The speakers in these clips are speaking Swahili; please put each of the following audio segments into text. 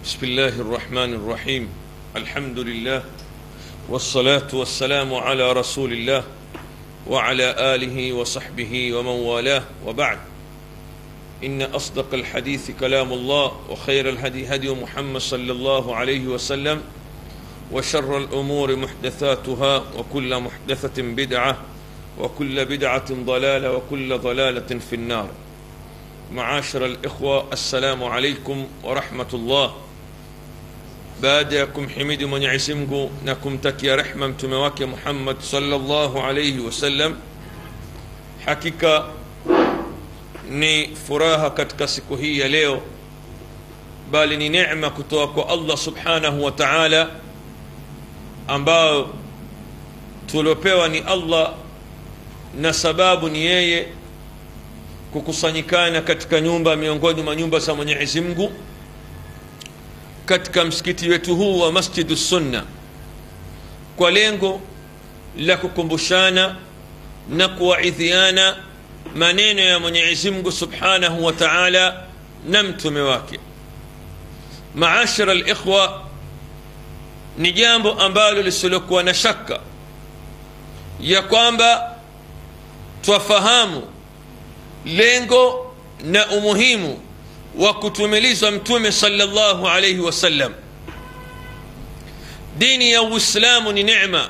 بسم الله الرحمن الرحيم الحمد لله والصلاة والسلام على رسول الله وعلى آله وصحبه ومن والاه وبعد إن أصدق الحديث كلام الله وخير الهدي هدي محمد صلى الله عليه وسلم وشر الأمور محدثاتها وكل محدثة بدعة وكل بدعة ضلالة وكل ضلالة في النار معاشر الإخوة السلام عليكم ورحمة الله baada ya kumhimidi mwenyezi mungu na kumtakia rehma mtume wake muhammad salllahu alaihi wasallam hakika ni furaha katika siku hii ya leo bali ni nema kutoka kwa allah subhanahu wa taala ambayo tuliopewa ni allah na sababu ni yeye kukusanyikana katika nyumba miongoni mwa nyumba za mwenyezi mungu katika msikiti wetu huu wa masjidu sunna kwa lengo la kukumbushana na kuwaidhiana maneno ya mwenyezi mungu subhanahu wa taala na mtume wake maashara likhwa ni jambo ambalo lisilokuwa na shaka ya kwamba twafahamu lengo na umuhimu wa kutumilizwa mtume salllahu alaihi wasallam dini ya uislamu ni nema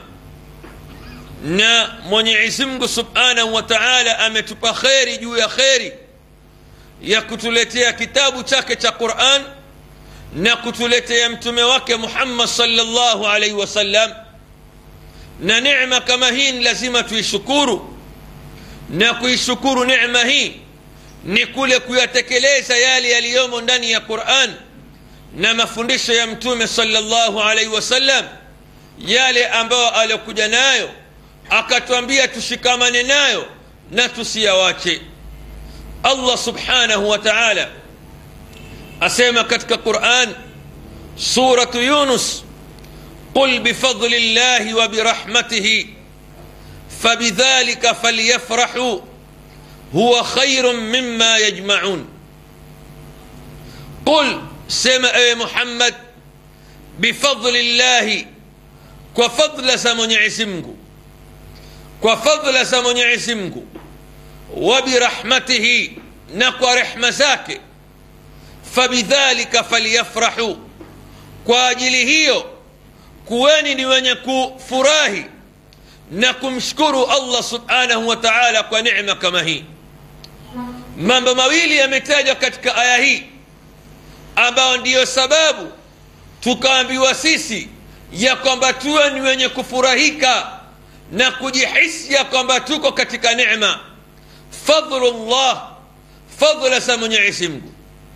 na mwenyezi mungu subhanahu wa taala ametupa kheri juu ya kheri ya kutuletea kitabu chake cha quran na kutuletea mtume wake muhammad salllahu alaihi wasallam na nema kama hii ni lazima tuishukuru na kuishukuru nema hii ni kule kuyatekeleza yale yaliyomo ndani ya quran na mafundisho ya mtume salllahu alaihi wasallam yale ambayo aliokuja nayo akatwambia tushikamane nayo na tusiyawache allah subhanahu wa taala asema katika quran suratu yunus qul bifadli llahi wa birahmatihi fabidhalika falyafrahuu huwa khairun mima yajmaun qul sema ewe muhammad bifadli llahi kwa fadla za mwenyezi mungu kwa fadla za mwenyezi mungu wa birahmatihi na kwa rehma zake fabidhalika falyafrahu kwa ajili hiyo kuweni ni wenye kufurahi na kumshukuru allah subhanahu wa taala kwa nema kama hii mambo mawili yametajwa katika aya hii ambayo ndiyo sababu tukaambiwa sisi ya kwamba tuwe ni wenye kufurahika na kujihisi ya kwamba tuko katika nema fadlullah fadla za mwenyezi mungu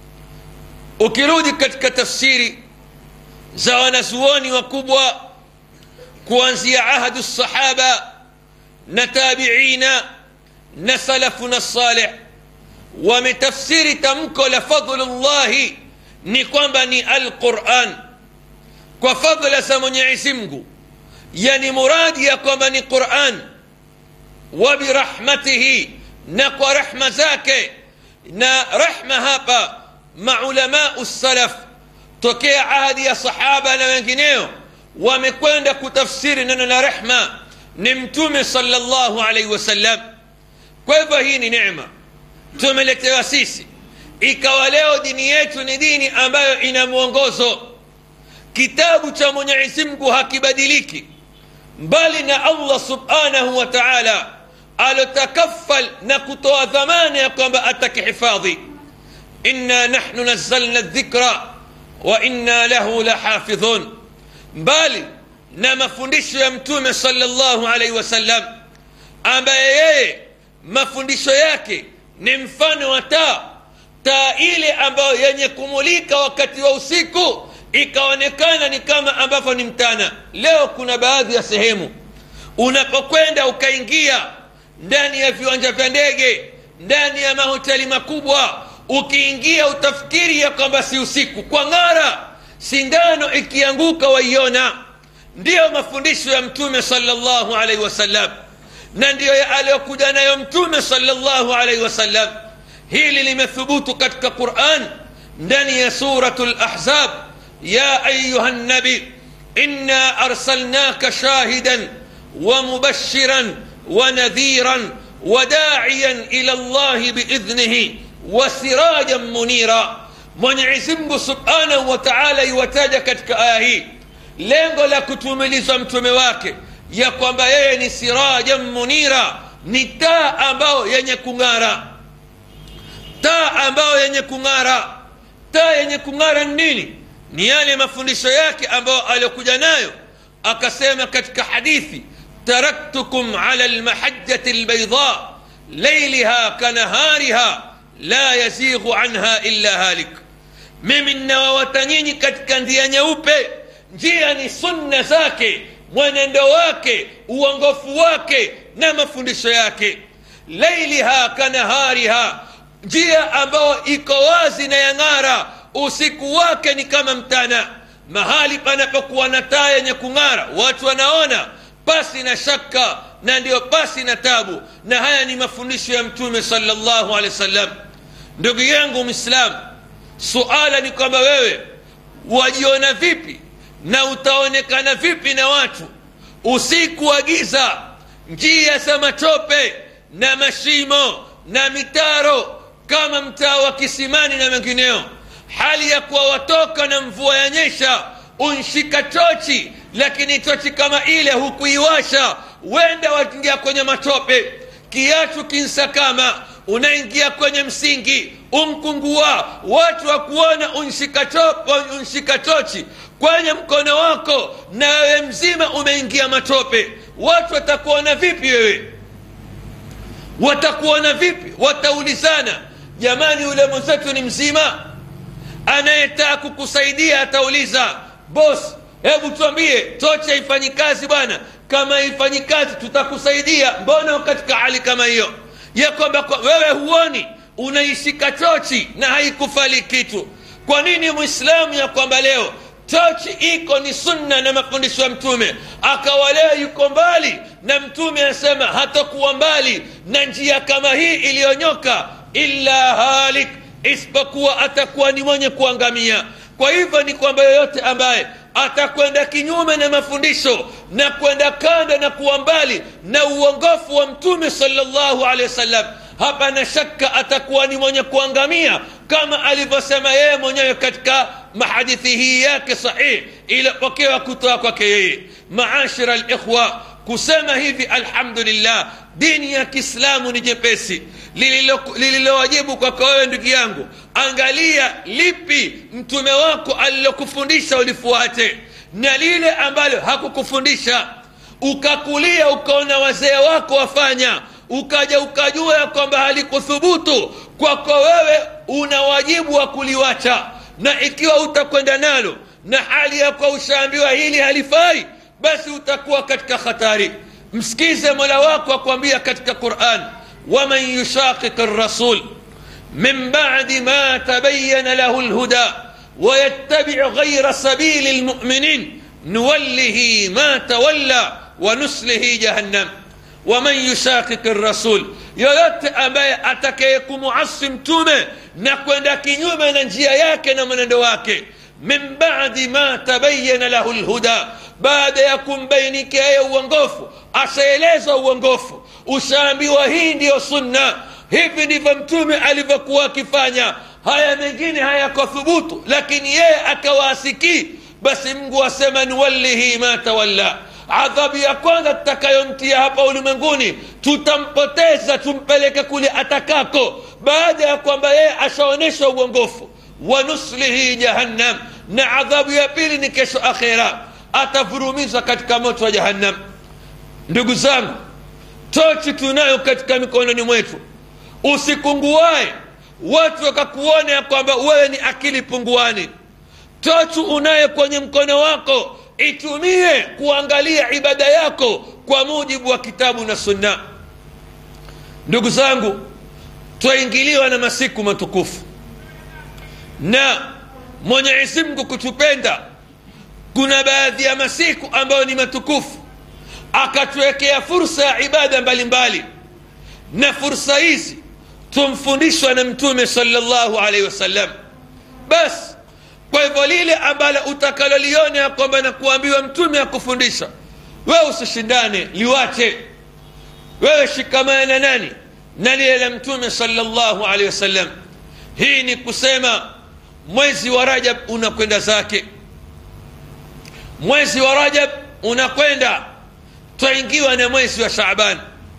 ukirudi katika tafsiri za wanazuoni wakubwa kuanzia ahadu sahaba na tabiina na salafuna salih wametafsiri tamko la fadlullahi ni kwamba ni alquran kwa fadla za mwenyezi mungu yani muradi ya kwamba ni quran wa birahmatihi na kwa rehma zake na rehma hapa maulamau salaf tokea ahadi ya sahaba na wengineo wamekwenda kutafsiri neno la rehma ni mtume salllahu alaihi wasallam kwa hivyo hii ni nema tumeletewa sisi ikawa leo dini yetu ni dini ambayo ina mwongozo kitabu cha mwenyezi mungu hakibadiliki mbali na allah subhanahu wa taala alotakafal na kutoa dhamana ya kwamba atakihifadhi inna nahnu nazzalna dhikra wa inna lahu lahafidhun mbali na mafundisho ya mtume salllahu alaihi wasallam ambaye yeye mafundisho yake ni mfano wa taa taa ile ambayo yenye kumulika wakati wa usiku ikaonekana ni kama ambavyo ni mtana leo kuna baadhi ya sehemu unapokwenda ukaingia ndani ya viwanja vya ndege ndani ya mahoteli makubwa ukiingia utafikiri ya kwamba si usiku kwa ng'ara sindano ikianguka waiona ndiyo mafundisho ya mtume salllahu alaihi wasallam na ndiyo aliyokuja nayo mtume salllahu alaihi wasallam hili limethubutu katika quran ndani ya suratu lahzab ya ayuha nabi inna arsalnaka shahidan ومبشرا ونذيرا وداعيا الى الله باذنه وسراجا منيرا mwenyezi mungu subhanahu wa taala iwataja katika aya hii lengo la kutumilizwa mtume wake ya kwamba yeye ni sirajan munira ni taa ambayo yenye kung'ara taa ambayo yenye kung'ara taa yenye kung'ara ni nini ni yale mafundisho yake ambayo aliyokuja nayo akasema katika hadithi تركتكم على المحجة البيضاء ليلها كنهارها لا يزيغ عنها إلا هالك mimi ninawawata nyinyi katika njia nyeupe njia ni sunna zake mwenendo wake uongofu wake na mafundisho yake lailiha kanahariha njia ambayo iko wazi na yang'ara usiku wake ni kama mtana mahali panapokuwa na taa yenye kung'ara watu wanaona pasi na shaka na ndiyo pasi na tabu na haya ni mafundisho ya mtume salllahu alehi wasallam ndugu yangu mwislamu suala ni kwamba wewe wajiona vipi na utaonekana vipi na watu usiku wa giza njia za matope na mashimo na mitaro kama mtaa wa kisimani na mengineo hali ya kuwa watoka na mvua ya nyesha unshika tochi lakini tochi kama ile hukuiwasha wenda waingia kwenye matope kiatu kinsakama unaingia kwenye msingi umkungua watu wakuona unshika, unshika tochi kwenye mkono wako na wewe mzima umeingia matope watu watakuona vipi wewe watakuona vipi wataulizana jamani yule mwenzetu ni mzima anayetaka kukusaidia atauliza bos hebu tuambie tochi haifanyi kazi bwana kama haifanyi kazi tutakusaidia mbona katika hali kama hiyo ya kwamba kwa wewe huoni unaishika tochi na haikufali kitu kwa nini mwislamu ya kwamba leo tochi iko ni sunna na mafundisho ya mtume akawa leo yuko mbali na mtume anasema hatakuwa mbali na njia kama hii iliyonyoka illa halik isipokuwa atakuwa ni mwenye kuangamia kwa hivyo ni kwamba yoyote ambaye atakwenda kinyume na mafundisho na kwenda kando na kuwa mbali na uongofu wa mtume salllahu alehi wasallam hapana shaka atakuwa ni mwenye kuangamia kama alivyosema yeye mwenyewe katika mahadithi hii yake sahih iliyopokewa kutoka kwake yeye maashira likhwa kusema hivi alhamdulillah dini ya kiislamu ni jepesi lililowajibu kwako wewe ndugu yangu angalia lipi mtume wako alilokufundisha ulifuate na lile ambalo hakukufundisha ukakulia ukaona wazee wako wafanya ukaja ukajua ya kwamba halikuthubutu kwako wewe una wajibu wa kuliwacha na ikiwa utakwenda nalo na hali yako ushaambiwa hili halifai basi utakuwa katika hatari msikize mola wako akwambia katika quran waman yushaqiq rasul min badi ma tabayana lahu lhuda ويتبع غير سبيل المؤمنين نوله ما تولى ونسله جهنم ومن يشاقق الرسول yoyote ambaye atakayekumuasi mtume na kwenda kinyume na njia yake na mwenendo wake min badi ma tabayana lahu lhuda baada ya kumbainikia yeye uongofu ashaelezwa uongofu ushaambiwa hii ndiyo sunna hivi ndivyo mtume alivyokuwa akifanya haya mengine hayakothubutu lakini yeye akawasikii basi mungu asema nuwallihi ma tawalla adhabu ya kwanza tutakayomtia hapa ulimwenguni tutampoteza tumpeleke kule atakako baada ya kwamba yeye ashaonyesha uongofu wanuslihi jahannam na adhabu ya pili ni kesho akhera atavurumizwa katika moto wa jahannam ndugu zangu tochi tunayo katika mikononi mwetu usikunguae watu wakakuona ya kwamba wewe ni akili punguani tochi unayo kwenye mkono wako itumie kuangalia ibada yako kwa mujibu wa kitabu na sunna ndugu zangu twaingiliwa na masiku matukufu na mwenyezi mungu kutupenda kuna baadhi ya masiku ambayo ni matukufu akatuwekea fursa ya ibada mbalimbali mbali. na fursa hizi tumfundishwa na mtume salllahu alaihi wasallam basi kwa hivyo lile ambalo utakaloliona ya kwamba na kuambiwa mtume akufundisha wewe usishindane liwache wewe shikamana na nani na lile la mtume salllahu alehi wasallam hii ni kusema mwezi wa rajab unakwenda zake mwezi wa rajab unakwenda twaingiwa na mwezi wa shaban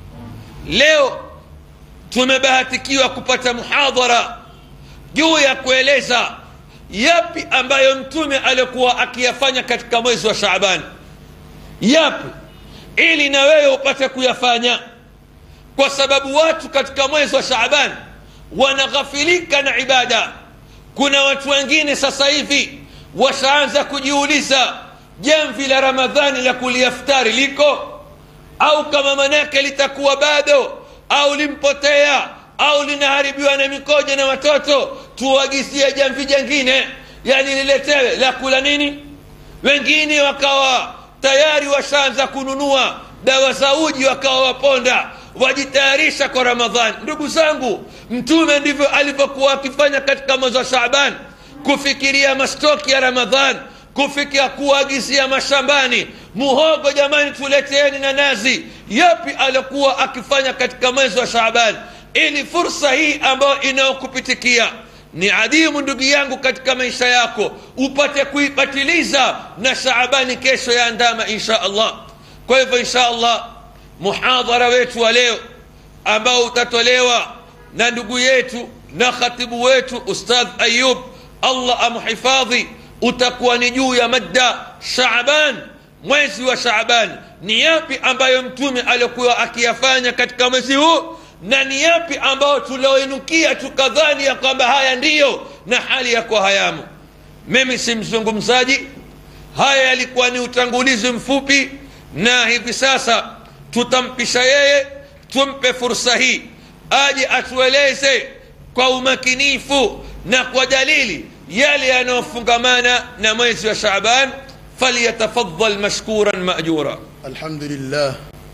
leo tumebahatikiwa kupata muhadhara juu ya kueleza yapi ambayo mtume alikuwa akiyafanya katika mwezi wa shaban yapi ili na wewe upate kuyafanya kwa sababu watu katika mwezi wa shaban wanaghafilika na ibada kuna watu wengine sasa hivi washaanza kujiuliza jamvi la ramadhani la kuliaftari liko au kama manake litakuwa bado au limpotea au linaharibiwa na mikoja na watoto tuagizie jamvi jengine yani liletewe la kula nini wengine wakawa tayari washaanza kununua dawa za uji wakawa waponda wajitayarisha kwa ramadhani ndugu zangu mtume ndivyo alivyokuwa akifanya katika mwezi wa shaban kufikiria mastoki ya ramadhan kufikia kuagizia mashambani muhogo jamani tuleteeni na nazi yapi alikuwa akifanya katika mwezi wa shaban ili fursa hii ambayo inayokupitikia ni adimu ndugu yangu katika maisha yako upate kuipatiliza na shaabani kesho ya ndama insha allah kwa hivyo insha allah muhadhara wetu wa leo ambao utatolewa na ndugu yetu na khatibu wetu ustadh ayub allah amhifadhi utakuwa ni juu ya madda shaban mwezi wa shaban ni yapi ambayo mtume alikuwa akiyafanya katika mwezi huu na ni yapi ambayo tulioinukia tukadhani ya kwamba haya ndiyo na hali yako hayamo mimi si mzungumzaji haya yalikuwa ni utangulizi mfupi na hivi sasa tutampisha yeye tumpe fursa hii aje atueleze kwa umakinifu na kwa dalili yale yanayofungamana na mwezi wa shaban falyatafadhal mashkuran majura الحمد لله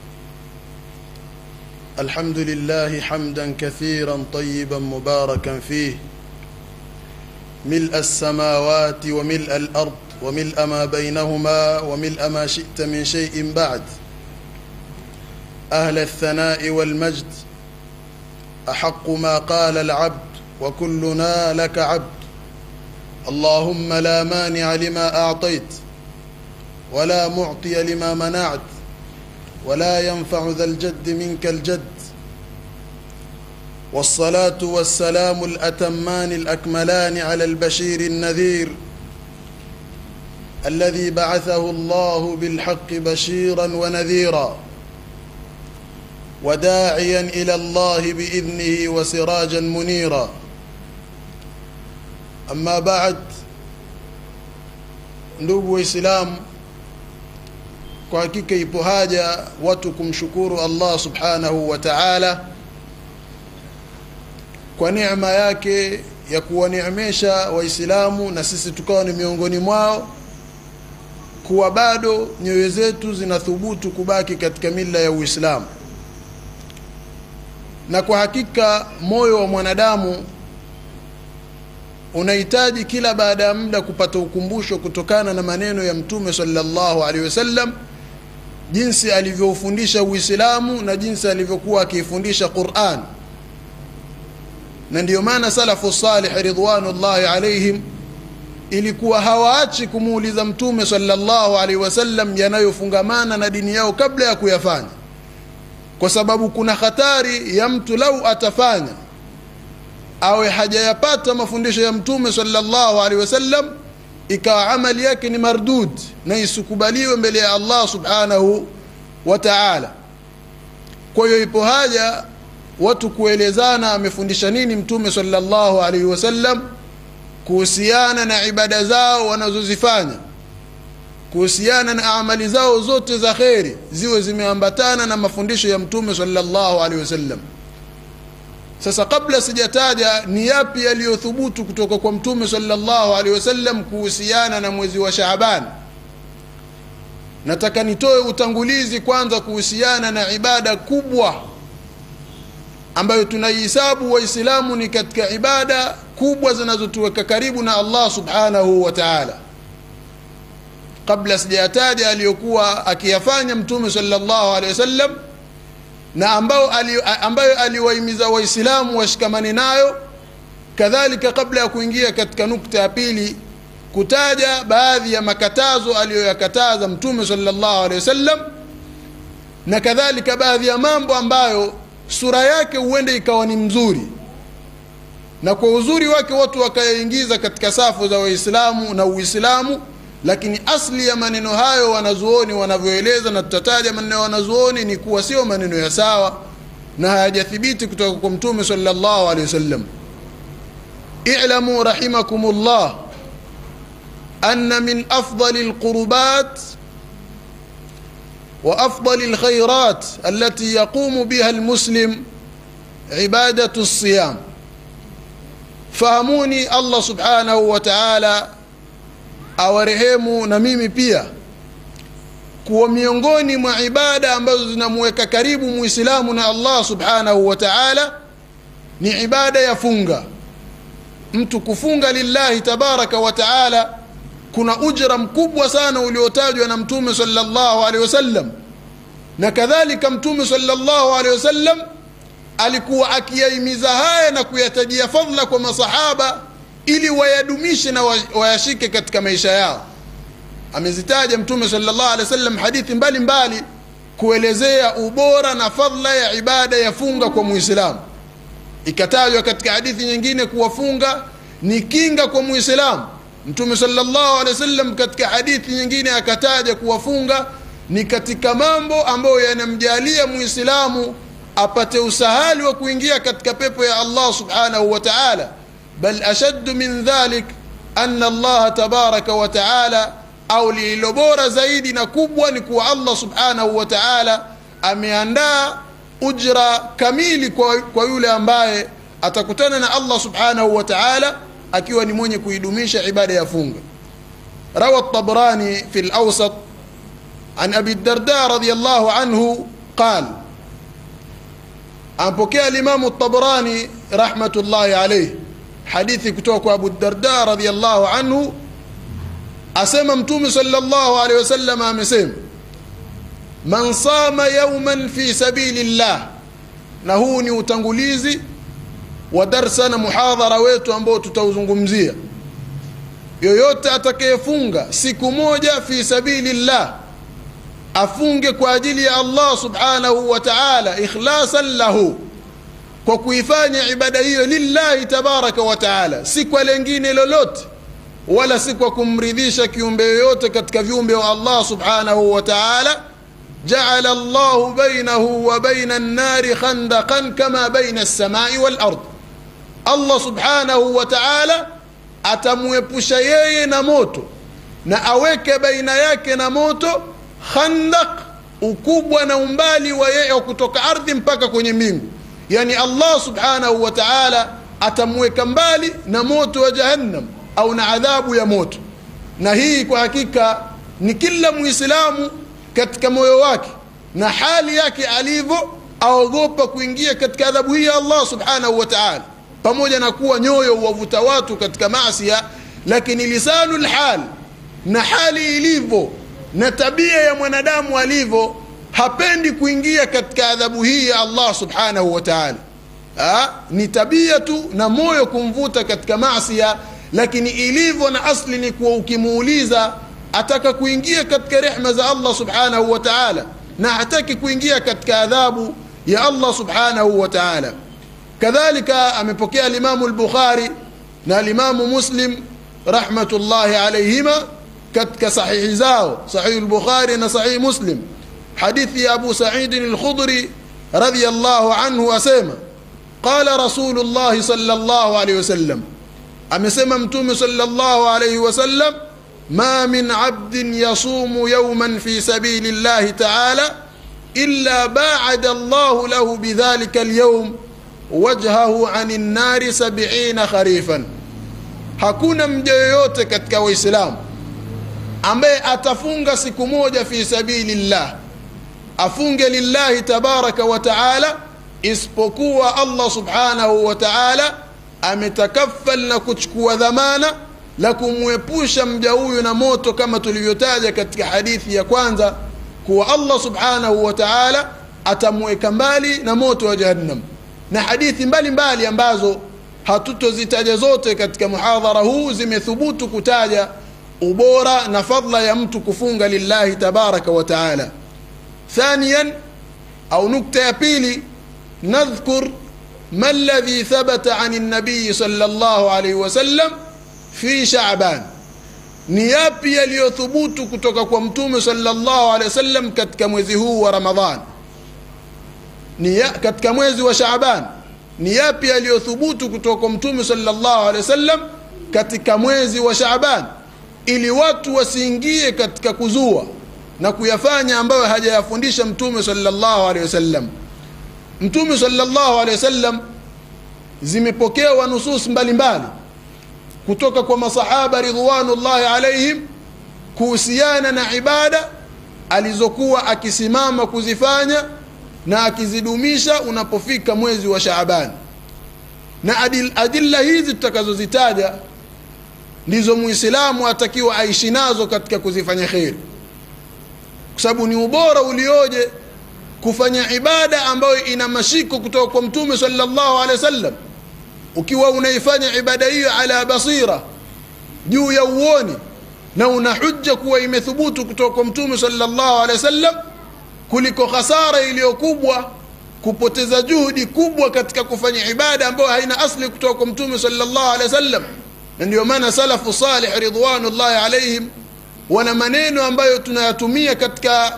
الحمد لله حمدا كثيرا طيبا مباركا فيه ملء السماوات وملء الارض وملء ما بينهما وملء ما شئت من شيء بعد اهل الثناء والمجد احق ما قال العبد وكلنا لك عبد اللهم لا مانع لما اعطيت ولا معطي لما منعت ولا ينفع ذا الجد منك الجد والصلاه والسلام الاتمان الاكملان على البشير النذير الذي بعثه الله بالحق بشيرا ونذيرا وداعيا الى الله باذنه وسراجا منيرا اما بعد ndugu waislamu kwa hakika ipo haja watu kumshukuru allah subhanahu wa taala kwa neema yake ya kuwaneemesha waislamu na sisi tukawa ni miongoni mwao kuwa bado nyoyo zetu zinathubutu kubaki katika mila ya uislamu na kwa hakika moyo wa mwanadamu unahitaji kila baada ya muda kupata ukumbusho kutokana na maneno ya mtume sallallahu alaihi wasallam jinsi alivyoufundisha uislamu na jinsi alivyokuwa akiifundisha quran na ndiyo maana salafu salih ridwanullahi alaihim ilikuwa hawaachi kumuuliza mtume sallallahu alaihi wasallam yanayofungamana na dini yao kabla ya kuyafanya kwa sababu kuna hatari ya mtu lau atafanya awe hajayapata mafundisho ya mtume sallallahu alaihi wasallam ikawa amali yake ni mardud na isikubaliwe mbele ya allah subhanahu wa taala kwa hiyo ipo haja watu kuelezana amefundisha nini mtume sallallahu alaihi wasallam kuhusiana na ibada zao wanazozifanya kuhusiana na amali zao zote za kheri ziwe zimeambatana na mafundisho ya mtume sallallahu alaihi wasallam sasa kabla sijataja ni yapi yaliyothubutu kutoka kwa mtume sallallahu alaihi wasallam kuhusiana na mwezi wa shaaban nataka nitoe utangulizi kwanza kuhusiana na ibada kubwa ambayo tunaihisabu waislamu ni katika ibada kubwa zinazotuweka karibu na allah subhanahu wa taala kabla sijayataja aliyokuwa akiyafanya mtume salllahu alehi wasallam na ambayo, ali, ambayo aliwahimiza waislamu washikamane nayo kadhalika kabla ya kuingia katika nukta ya pili kutaja baadhi ya makatazo aliyoyakataza mtume salllahu alehi wasallam na kadhalika baadhi ya mambo ambayo sura yake huenda ikawa ni mzuri na kwa uzuri wake watu wakayaingiza katika safu za waislamu na uislamu lakini asli ya maneno hayo wanazuoni wanavyoeleza na tutataja maneno ya wanazuoni ni kuwa sio maneno ya sawa na hayajathibiti kutoka kwa mtume salllahu alehi wasallam ilamu rahimakum llah ana min afdali lqurubat وافضل الخيرات التي يقوم بها المسلم عباده الصيام fahamuni allah subhanahu wa taala awarehemu na mimi pia kuwa miongoni mwa ibada ambazo zinamuweka karibu muislamu na allah subhanahu wa taala ni ibada ya funga mtu kufunga lillahi tabaraka wa taala kuna ujra mkubwa sana uliotajwa na mtume salllahu alehi wasallam na kadhalika mtume salllahu alehi wasallam alikuwa akiyahimiza haya na kuyatajia fadhla kwa masahaba ili wayadumishe na wayashike katika maisha yao amezitaja mtume salllah alehi wasallam hadithi mbalimbali mbali, kuelezea ubora na fadhla ya ibada ya funga kwa muislamu ikatajwa katika hadithi nyingine kuwafunga ni kinga kwa muislamu mtume salllahu alehi wasallam katika hadithi nyingine akataja kuwafunga ni katika mambo ambayo yanamjalia muislamu apate usahali wa kuingia katika pepo ya allah subhanahu wa taala bal ashaddu min dhalik ana allaha tabaraka wa taala au lililo bora zaidi na kubwa ni kuwa allah subhanahu wa taala ameandaa ujra kamili kwa, kwa yule ambaye atakutana na allah subhanahu wa taala akiwa ni mwenye kuidumisha ibada ya funga rawa tabrani fi lawsat an abi darda radiallahu anhu qal ampokea limamu tabrani rahmatullahi alaih hadithi kutoka kwa abu darda radiallahu anhu asema mtume salllahu alehi wasallam amesema man sama yauman fi sabili llah na huu ni utangulizi wa darsa na muhadhara wetu ambao tutauzungumzia yoyote atakayefunga siku moja fi sabili llah afunge kwa ajili ya allah subhanahu wa taala ikhlasan lahu kwa kuifanya ibada hiyo lillahi tabaraka wa taala si kwa lengine lolote wala si kwa kumridhisha kiumbe yoyote katika viumbe wa allah subhanahu wa taala jaala llahu bainahu wa baina nnari khandaqan kama baina lsamai walard allah subhanahu wa taala atamwepusha yeye na moto na aweke baina yake na moto khandaq ukubwa na umbali wa yeye kutoka ardhi mpaka kwenye mbingu yani allah subhanahu wa taala atamweka mbali na moto wa jahannam au na adhabu ya moto na hii kwa hakika ni kila mwislamu katika moyo wake na hali yake alivyo aogopa kuingia katika adhabu hii ya allah subhanahu wa taala pamoja na kuwa nyoyo huwavuta watu katika masia lakini lisanu lhal na hali ilivyo na tabia ya mwanadamu alivyo hapendi kuingia katika adhabu hii ya allah subhanahu wa taala ni tabia tu na moyo kumvuta katika masia lakini ilivyo na asli ni kuwa ukimuuliza ataka kuingia katika rehma za allah subhanahu wa taala na hataki kuingia katika adhabu ya allah subhanahu wa taala kadhalika amepokea alimamu lbukhari na alimamu muslim rahmatullahi alaihima katika sahihi zao sahihi lbukhari na sahihi muslim hadithi ya abu saidin lkhudri radiallahu anhu asema qala rasulu llahi sala llahu alaihi wasallam amesema mtume sala llahu alaihi wasallam ma min abdin yasumu yauman fi sabili llahi taala illa baada llahu lahu bidhalika alyaum wajhahu ani nnari sabiina kharifan hakuna mja yoyote katika waislamu ambaye atafunga siku moja fi sabili llah afunge lillahi tabaraka wa taala isipokuwa allah subhanahu wa taala ametakafal na kuchukua dhamana la kumwepusha mja huyu na moto kama tulivyotaja katika hadithi ya kwanza kuwa allah subhanahu wa taala atamweka mbali na moto wa jahannam na hadithi mbalimbali mbali ambazo hatutozitaja zote katika muhadhara huu zimethubutu kutaja ubora na fadla ya mtu kufunga lillahi tabaraka wa taala thaniyan au nukta ya pili nadhkur ما الذي ثبت عن النبي صلى الله عليه وسلم في شعبان ni yapi yaliyothubutu kutoka kwa mtume salllahu alehi wasallam katika mwezi huu wa ramadhan ni ya, katika mwezi wa shaaban ni yapi yaliyothubutu kutoka kwa mtume salllahu alehi wasallam katika mwezi wa shaaban ili watu wasiingie katika kuzua na kuyafanya ambayo hajayafundisha mtume salllahu alehi wasallam mtume salllahu alehi wasallam zimepokewa nusus mbalimbali kutoka kwa masahaba ridwanullahi alaihim kuhusiana na ibada alizokuwa akisimama kuzifanya na akizidumisha unapofika mwezi wa shaabani na adil, adilla hizi tutakazozitaja ndizo muislamu atakiwa aishi nazo katika kuzifanya kheri kwa sababu ni ubora ulioje kufanya ibada ambayo ina mashiko kutoka kwa mtume salllahu alehi wasallam ukiwa unaifanya ibada hiyo ala basira juu ya uoni na una hujja kuwa imethubutu kutoka kwa mtume salllahu alehi wasallam kuliko khasara iliyokubwa kupoteza juhudi kubwa katika kufanya ibada ambayo haina asli kutoka kwa mtume salllahu alehi wasallam na ndio maana salafu salih ridwanullahi alaihim wana maneno ambayo tunayatumia katika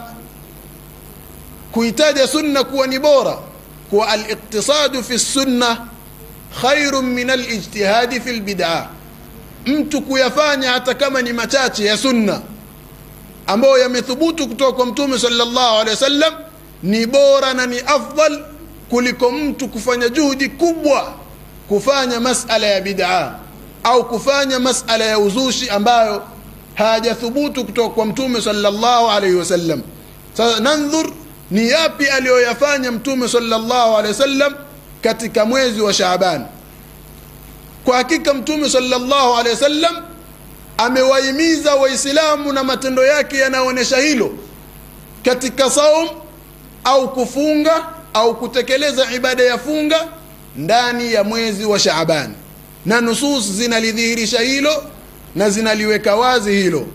kuitaja sunna kuwa ni bora kuwa aliktisadu fi sunna khairu min alijtihadi fi lbidaa mtu kuyafanya hata kama ni machache ya sunna ambayo yamethubutu kutoka kwa mtume salllahu alehi wasallam ni bora na ni afdal kuliko mtu kufanya juhudi kubwa kufanya masala ya bidaa au kufanya masala ya uzushi ambayo hajathubutu kutoka kwa mtume salllahu alaihi wasallam sasa nandhur ni yapi aliyoyafanya mtume salllahu alehi wasallam katika mwezi wa shaaban kwa hakika mtume salllahu alehi wasallam amewahimiza waislamu na matendo yake yanaonyesha hilo katika saum au kufunga au kutekeleza ibada ya funga ndani ya mwezi wa shaaban na nusus zinalidhihirisha hilo na zinaliweka wazi hilo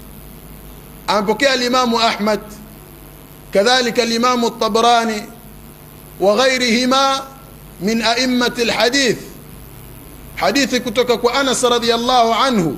amepokea alimamu ahmad كذلك الإمام الطبراني وغيرهما من أئمة الحديث حديث كتك أنس رضي الله عنه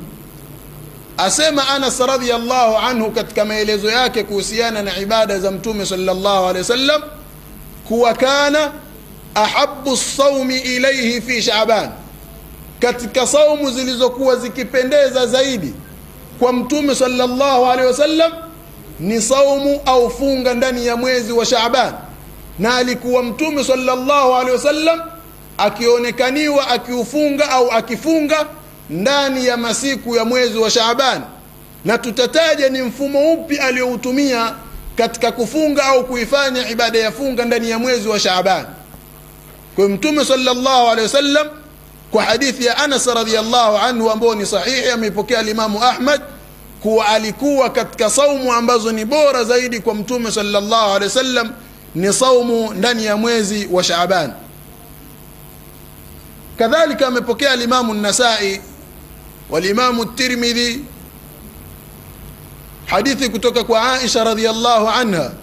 asema anas radiallahu anhu katika maelezo yake kuhusiana na ibada za mtume salllahu alehi wasallam kuwa kana ahabu saumi ilaihi fi shaban katika saumu zilizokuwa zikipendeza zaidi kwa mtume salllahu alehi wasallam ni saumu au funga ndani ya mwezi wa shaban na alikuwa mtume salllahu alehi wasallam akionekaniwa akiufunga au akifunga ndani ya masiku ya mwezi wa shaaban na tutataja ni mfumo upi aliyoutumia katika kufunga au kuifanya ibada ya funga ndani ya mwezi wa shaaban kwa mtume salllahu alehi wasallam kwa hadithi ya anas radiallahu anhu ambao ni sahihi ameipokea alimamu ahmad kuwa alikuwa katika saumu ambazo ni bora zaidi kwa mtume salllahu alehi wasallam ni saumu ndani ya mwezi wa shaaban kadhalika amepokea alimamu nasai walimamu tirmidhi hadithi kutoka kwa aisha radiallahu anha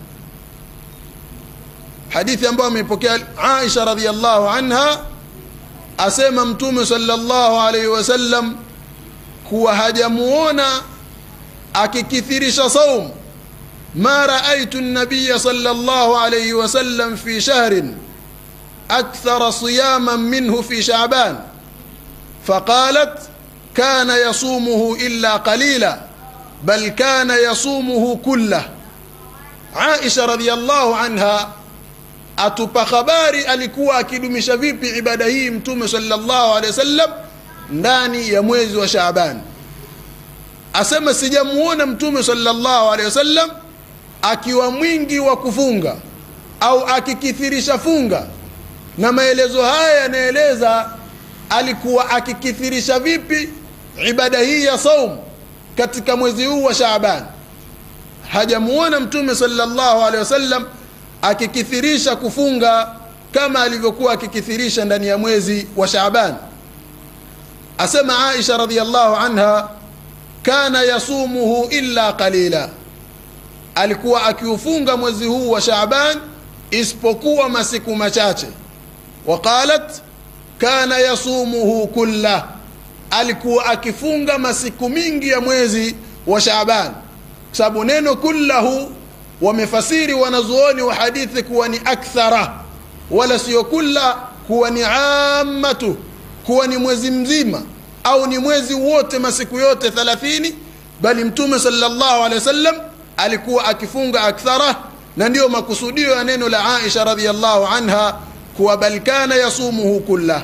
hadithi ambayo ameipokea aisha radiallahu anha asema mtume salllahu alaihi wasallam kuwa hajamuona akikithirisha saum ma raaitu nabiya salllahu alaihi wasallam fi shahrin akthara siyaman minhu fi shaban faqalat كان يصومه إلا قليلا بل كان يصومه كله عائشة رضي الله عنها atupa habari alikuwa akidumisha vipi ibada hii mtume salllahu alehi wasallam ndani ya mwezi wa shaaban asema sijamuona mtume salllahu alehi wasallam akiwa mwingi wa kufunga au akikithirisha funga na maelezo haya yanaeleza alikuwa akikithirisha vipi ibada hii ya saum katika mwezi huu wa shaaban hajamuona mtume salllahu alehi wasallam akikithirisha kufunga kama alivyokuwa akikithirisha ndani ya mwezi wa shaaban asema aisha radiallahu anha kana yasumuhu illa qalila alikuwa akiufunga mwezi huu wa shaaban isipokuwa masiku machache waqalat kana yasumuhu kullah alikuwa akifunga masiku mingi ya mwezi wa shaaban sababu neno kullahu wamefasiri wanazuoni wa hadithi kuwa ni akthara wala sio kulla kuwa ni amatu kuwa ni mwezi mzima au ni mwezi wote masiku yote thalathini bali mtume salllahu alehi wasallam alikuwa akifunga akthara na ndiyo makusudio ya neno la aisha radiallahu anha kuwa bal kana yasumuhu kullah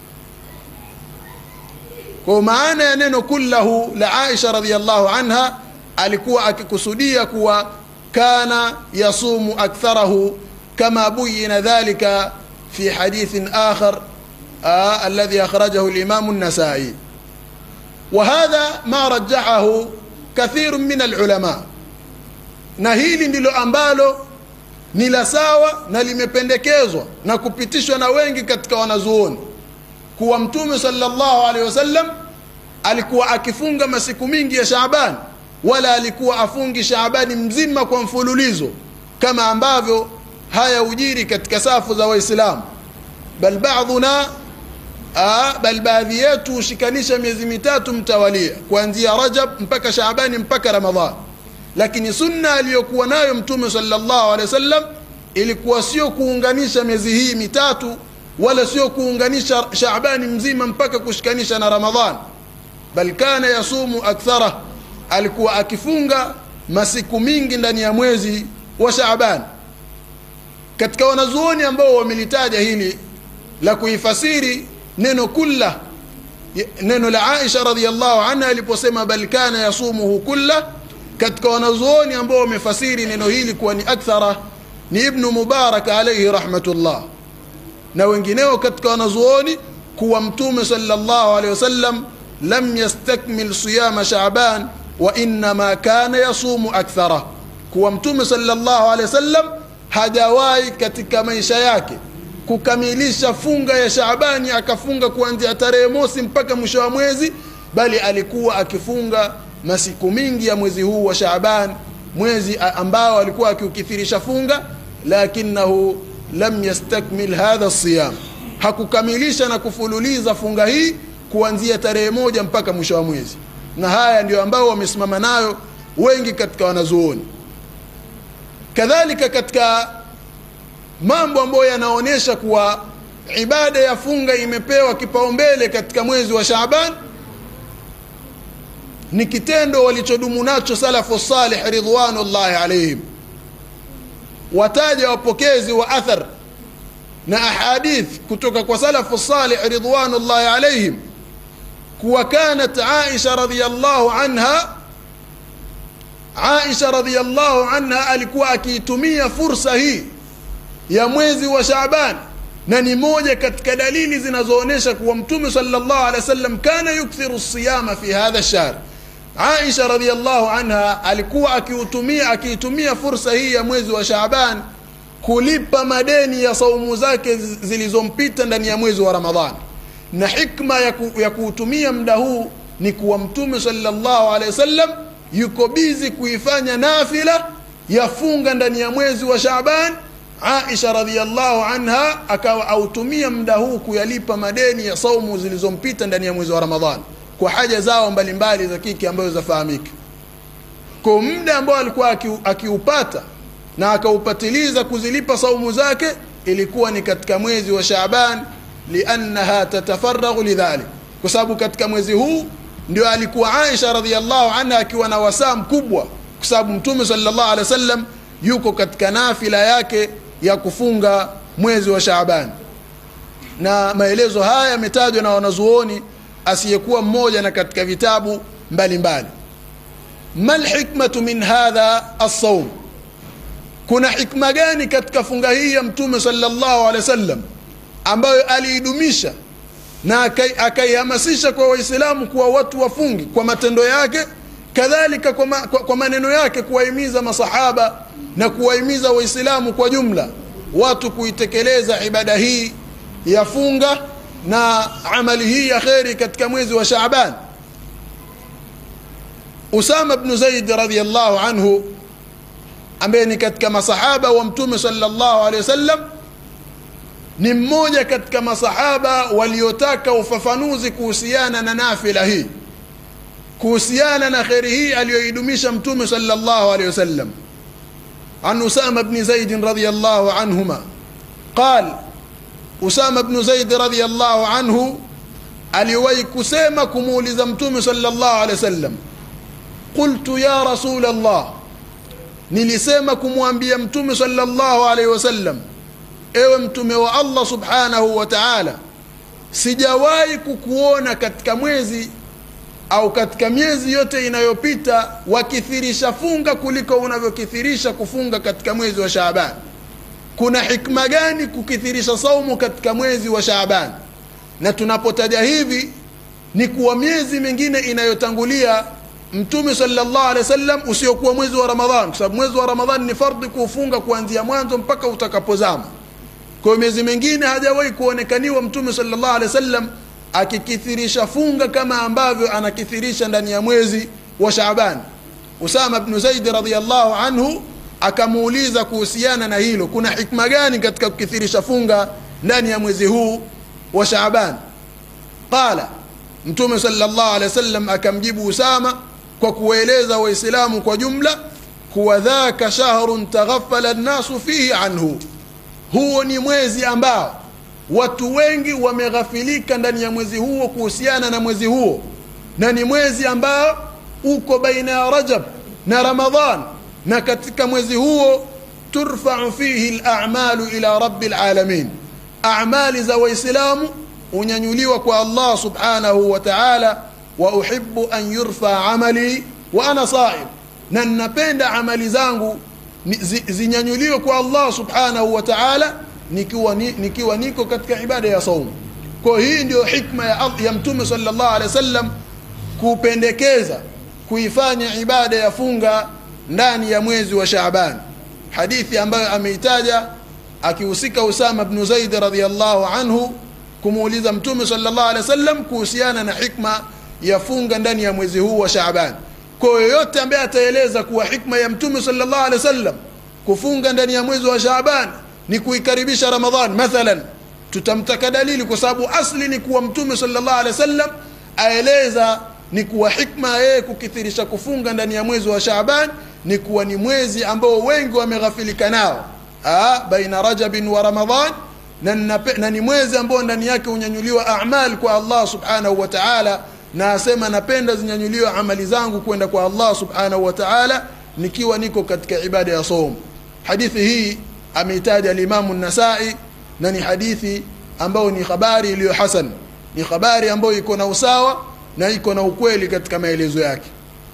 kwa maana ya neno kullahu la aisha radiallahu anha alikuwa akikusudia kuwa kana yasumu aktharahu kama buyina dhalika fi hadithin akhar آه الذي أخرجه الإمام النسائي وهذا ما رجحه كثير من العلماء na hili ndilo ambalo ni la sawa na limependekezwa na kupitishwa na wengi katika wanazuoni kuwa mtume salllahu alehi wasallam alikuwa akifunga masiku mingi ya shaaban wala alikuwa afungi shaabani mzima kwa mfululizo kama ambavyo haya ujiri katika safu za waislamu bal badhuna bal baadhi yetu hushikanisha miezi mitatu mtawalia kuanzia rajab mpaka shaabani mpaka ramadhan lakini sunna aliyokuwa nayo mtume salllahu alehi wasallam ilikuwa sio kuunganisha miezi hii mitatu wala sio kuunganisha shaabani mzima mpaka kushikanisha na ramadhan bal kana yasumu akthara alikuwa akifunga masiku mingi ndani ya mwezi wa shaaban katika wanazuoni ambao wamelitaja hili la kuifasiri neno kulla neno la aisha radiallahu anha aliposema bal kana yasumuhu kulla katika wanazuoni ambao wamefasiri neno hili kuwa ni akthara ni ibnu mubarak alaihi rahmatullah na wengineo katika wanazuoni kuwa mtume salllahu alehi wasallam lam yastakmil siyama shaban wa innama kana yasumu akthara kuwa mtume salllahu alehi wasallam hajawahi katika maisha yake kukamilisha funga ya shaabani akafunga kuanzia tarehe mosi mpaka mwisho wa mwezi bali alikuwa akifunga masiku mingi ya mwezi huu wa shaaban mwezi ambao alikuwa akiukithirisha funga lakinahu lam yastakmil hadha siyam hakukamilisha na kufululiza funga hii kuanzia tarehe moja mpaka mwisho wa mwezi na haya ndio ambao wamesimama nayo wengi katika wanazuoni kadhalika katika mambo ambayo yanaonyesha kuwa ibada ya funga imepewa kipaumbele katika mwezi wa shaaban ni kitendo walichodumu nacho salafu salih ridwanullahi alaihim wataja wapokezi wa athar na ahadith kutoka kwa salafu salih ridwanullahi alaihim kuwa kanat aisha radiallahu anha aisha radiallahu anha alikuwa akiitumia fursa hii ya mwezi wa shaaban na ni moja katika dalili zinazoonyesha kuwa mtume salllahu alehi wasallam kana yukthiru siyama fi hadha shahr aisha radiallahu anha alikuwa akiutumia akiitumia fursa hii ya mwezi wa shaaban kulipa madeni ya saumu zake zilizompita ndani ya mwezi wa ramadhan na hikma ya, ku, ya kuutumia muda huu ni kuwa mtume salllahu alehi wasallam yuko bizi kuifanya nafila ya funga ndani ya mwezi wa shaaban aisha radiallahu anha akawa autumia muda huu kuyalipa madeni ya saumu zilizompita ndani ya mwezi wa ramadhan kwa haja zao mbalimbali za kike ambazo zafahamika kwa muda ambao alikuwa akiupata na akaupatiliza kuzilipa saumu zake ilikuwa ni katika mwezi wa shaaban liannaha tatafaraghu lidhalik kwa sababu katika mwezi huu ndio alikuwa aisha radiallahu anha akiwa na wasaa mkubwa kwa sababu mtume salllah alehi wa sallam yuko katika nafila yake ya kufunga mwezi wa shaaban na maelezo haya yametajwa na wanazuoni asiyekuwa mmoja na katika vitabu mbalimbali ma lhikmatu min hadha alsaum kuna hikma gani katika funga hii ya mtume salllahu alehi wasallam ambayo aliidumisha na akaihamasisha kwa waislamu kuwa watu wafungi kwa matendo yake kadhalika kwa, ma, kwa, kwa maneno yake kuwahimiza masahaba na kuwahimiza waislamu kwa jumla watu kuitekeleza ibada hii ya funga na amali hii ya kheri katika mwezi wa Shaaban. Usama bnu Zaid radhiyallahu anhu ambaye ni katika masahaba wa Mtume sallallahu alaihi wasallam ni mmoja katika masahaba waliotaka ufafanuzi kuhusiana na nafila hii, kuhusiana na kheri hii aliyoidumisha Mtume sallallahu alaihi wasallam. عن أسامة بن زيد رضي الله عنهما قال أسامة بن زيد رضي الله عنه aliwahi kusema kumuuliza mtume sallallahu alaihi wasallam qultu ya rasul allah nilisema kumwambia mtume sallallahu alaihi wasallam ewe mtume wa allah subhanahu wa taala sijawahi kukuona katika mwezi au katika miezi yote inayopita wakithirisha funga kuliko unavyokithirisha kufunga katika mwezi wa Shaaban. Kuna hikma gani kukithirisha saumu katika mwezi wa Shaaban? Na tunapotaja hivi ni kuwa miezi mingine inayotangulia Mtume sallallahu alaihi wasallam usiokuwa mwezi wa Ramadhan, kwa sababu mwezi wa Ramadhan ni fardhi kuufunga kuanzia mwanzo mpaka utakapozama. Kwa hiyo miezi mingine hajawahi kuonekaniwa Mtume sallallahu alaihi wasallam akikithirisha funga kama ambavyo anakithirisha ndani ya mwezi wa Shaaban. Usama bnu Zaid radhiyallahu anhu akamuuliza kuhusiana na hilo, kuna hikma gani katika kukithirisha funga ndani ya mwezi huu wa Shaaban? Qala, Mtume sallallahu alaihi wasallam akamjibu Usama kwa kuwaeleza Waislamu kwa jumla kuwa dhaka shahrun taghaffala nnasu fihi anhu, huo ni mwezi ambao watu wengi wameghafilika ndani ya mwezi huo kuhusiana na mwezi huo na ni mwezi ambao uko baina ya rajab na ramadhan na katika mwezi huo turfau fihi lamalu ila rabi lalamin amali za waislamu unyanyuliwa kwa allah subhanahu wa taala wa uhibu an yurfa amali wa ana saim na ninapenda amali zangu zinyanyuliwe kwa allah subhanahu wa taala nikiwa, ni, nikiwa niko katika ibada ya saumu kwa hii ndio hikma ya, ya mtume sallallahu alaihi wasallam kupendekeza kuifanya ibada ya funga ndani ya mwezi wa Shaaban hadithi ambayo ameitaja akihusika Usama bnu Zaid radhiyallahu anhu kumuuliza mtume sallallahu alaihi wasallam kuhusiana na hikma ya funga ndani ya mwezi huu wa Shaaban kwa yoyote ambaye ataeleza kuwa hikma ya mtume sallallahu alaihi wasallam kufunga ndani ya mwezi wa Shaaban ni kuikaribisha Ramadhan mathalan, tutamtaka dalili, kwa sababu asli ni kuwa Mtume sallallahu alaihi wasallam aeleza ni kuwa hikma yeye kukithirisha kufunga ndani ya mwezi wa Shaaban ni kuwa ni mwezi ambao wengi wameghafilika nao, ah, baina Rajabin wa Ramadhan, na, na ni mwezi ambao ndani yake hunyanyuliwa amal kwa Allah subhanahu wa ta'ala, na asema napenda zinyanyuliwe amali zangu kwenda kwa Allah subhanahu wa ta'ala nikiwa niko katika ibada ya saum. Hadithi hii ameitaja alimamu Nasai na ni hadithi ambayo ni habari iliyo hasan, ni habari ambayo iko na usawa na iko na ukweli katika maelezo yake,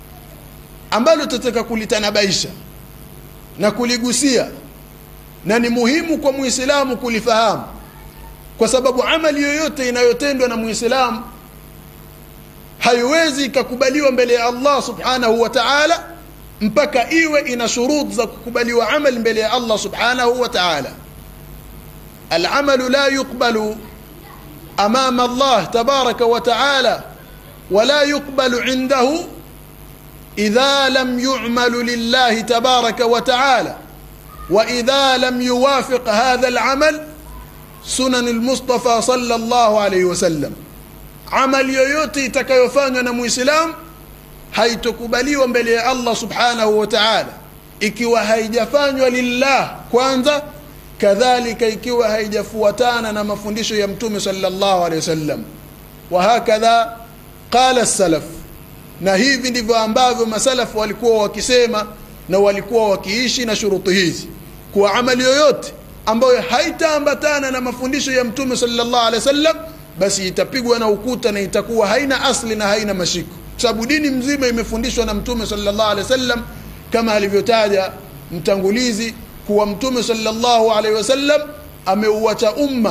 ambalo tutataka kulitanabaisha na kuligusia, na ni muhimu kwa Muislamu kulifahamu, kwa sababu amali yoyote inayotendwa na Muislamu haiwezi ikakubaliwa mbele ya Allah subhanahu wa ta'ala mpaka iwe ina shurut za kukubaliwa amali mbele ya Allah subhanahu wa ta'ala. Alamalu la yuqbalu amama Allah tabaraka wa ta'ala wala yuqbalu indahu idha lam yu'malu lillahi tabaraka wa ta'ala wa idha lam yuwafiq hadha alamal sunan almustafa sallallahu alayhi wasallam. Amali yoyote itakayofanywa na Muislamu haitokubaliwa mbele ya Allah subhanahu wa ta'ala ikiwa haijafanywa lillah kwanza, kadhalika ikiwa haijafuatana na mafundisho ya Mtume sallallahu alaihi wasallam. Wa hakadha qala salaf, na hivi ndivyo ambavyo masalafu walikuwa wakisema na walikuwa wakiishi na shuruti hizi, kuwa amali yoyote ambayo haitaambatana na mafundisho ya Mtume sallallahu alaihi wasallam, basi itapigwa na ukuta na itakuwa haina asli na haina mashiko sababu dini mzima imefundishwa na mtume sallallahu alaihi wasallam kama alivyotaja mtangulizi kuwa mtume sallallahu alaihi wasallam ameuacha umma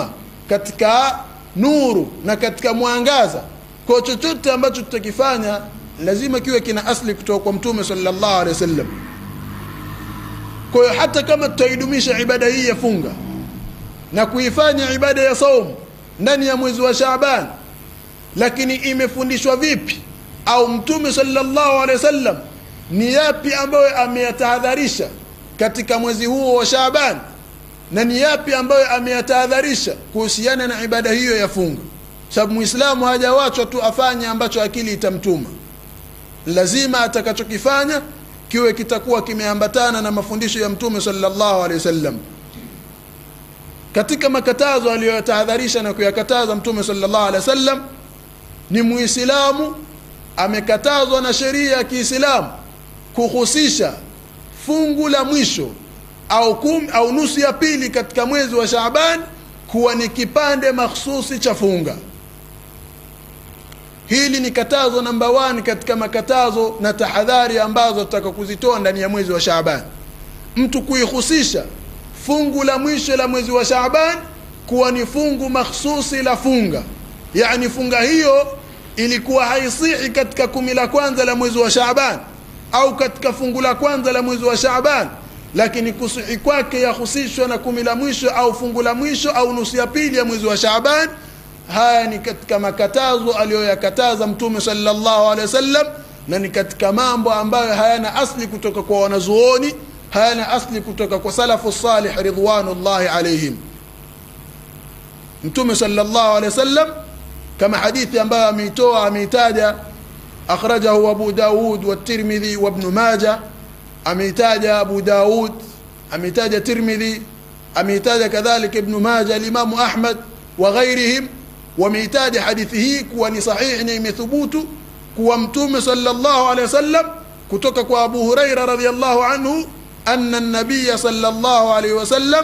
katika nuru na katika mwangaza kwa chochote ambacho tutakifanya lazima kiwe kina asli kutoka kwa mtume sallallahu alaihi wasallam kwa hiyo hata kama tutaidumisha ibada hii ya funga na kuifanya ibada ya saum ndani ya mwezi wa Shaaban lakini imefundishwa vipi au mtume sallallahu alaihi wasallam ni yapi ambayo ameyatahadharisha katika mwezi huo wa Shaaban na ni yapi ambayo ameyatahadharisha kuhusiana na ibada hiyo ya funga sababu muislamu hajawachwa tu afanye ambacho akili itamtuma lazima atakachokifanya kiwe kitakuwa kimeambatana na mafundisho ya mtume sallallahu alaihi wasallam katika makatazo aliyotahadharisha na kuyakataza mtume sallallahu alaihi wasallam ni muislamu amekatazwa na sheria ya Kiislamu kuhusisha fungu la mwisho au kum, au nusu ya pili katika mwezi wa Shaaban kuwa ni kipande mahsusi cha funga. Hili ni katazo namba 1 katika makatazo na tahadhari ambazo tutaka kuzitoa ndani ya mwezi wa Shaaban. Mtu kuihusisha fungu la mwisho la mwezi wa Shaaban kuwa ni fungu mahsusi la funga, yani funga hiyo ilikuwa haisihi katika kumi la kwanza la mwezi wa Shaaban au katika fungu la kwanza la mwezi wa Shaaban, lakini kusihi kwake yahusishwa na kumi la mwisho au fungu la mwisho au nusu ya pili ya mwezi wa Shaaban. Haya ni katika makatazo aliyoyakataza Mtume sallallahu alaihi wasallam, na ni katika mambo ambayo hayana asli kutoka kwa wanazuoni, hayana asli kutoka kwa salafu salih ridwanullahi alaihim. Mtume sallallahu alaihi wasallam kama hadithi ambayo ameitoa ameitaja akhrajahu Abu Daud wa Tirmidhi wa Ibn Majah ameitaja Abu Daud ameitaja Tirmidhi ameitaja kadhalika Ibn Majah al-Imam Ahmad wa ghairihim wameitaja hadithi hii kuwa ni sahihi na imethubutu kuwa mtume sallallahu alaihi wasallam kutoka kwa Abu Huraira radhiyallahu anhu anna an-nabiy sallallahu alaihi wasallam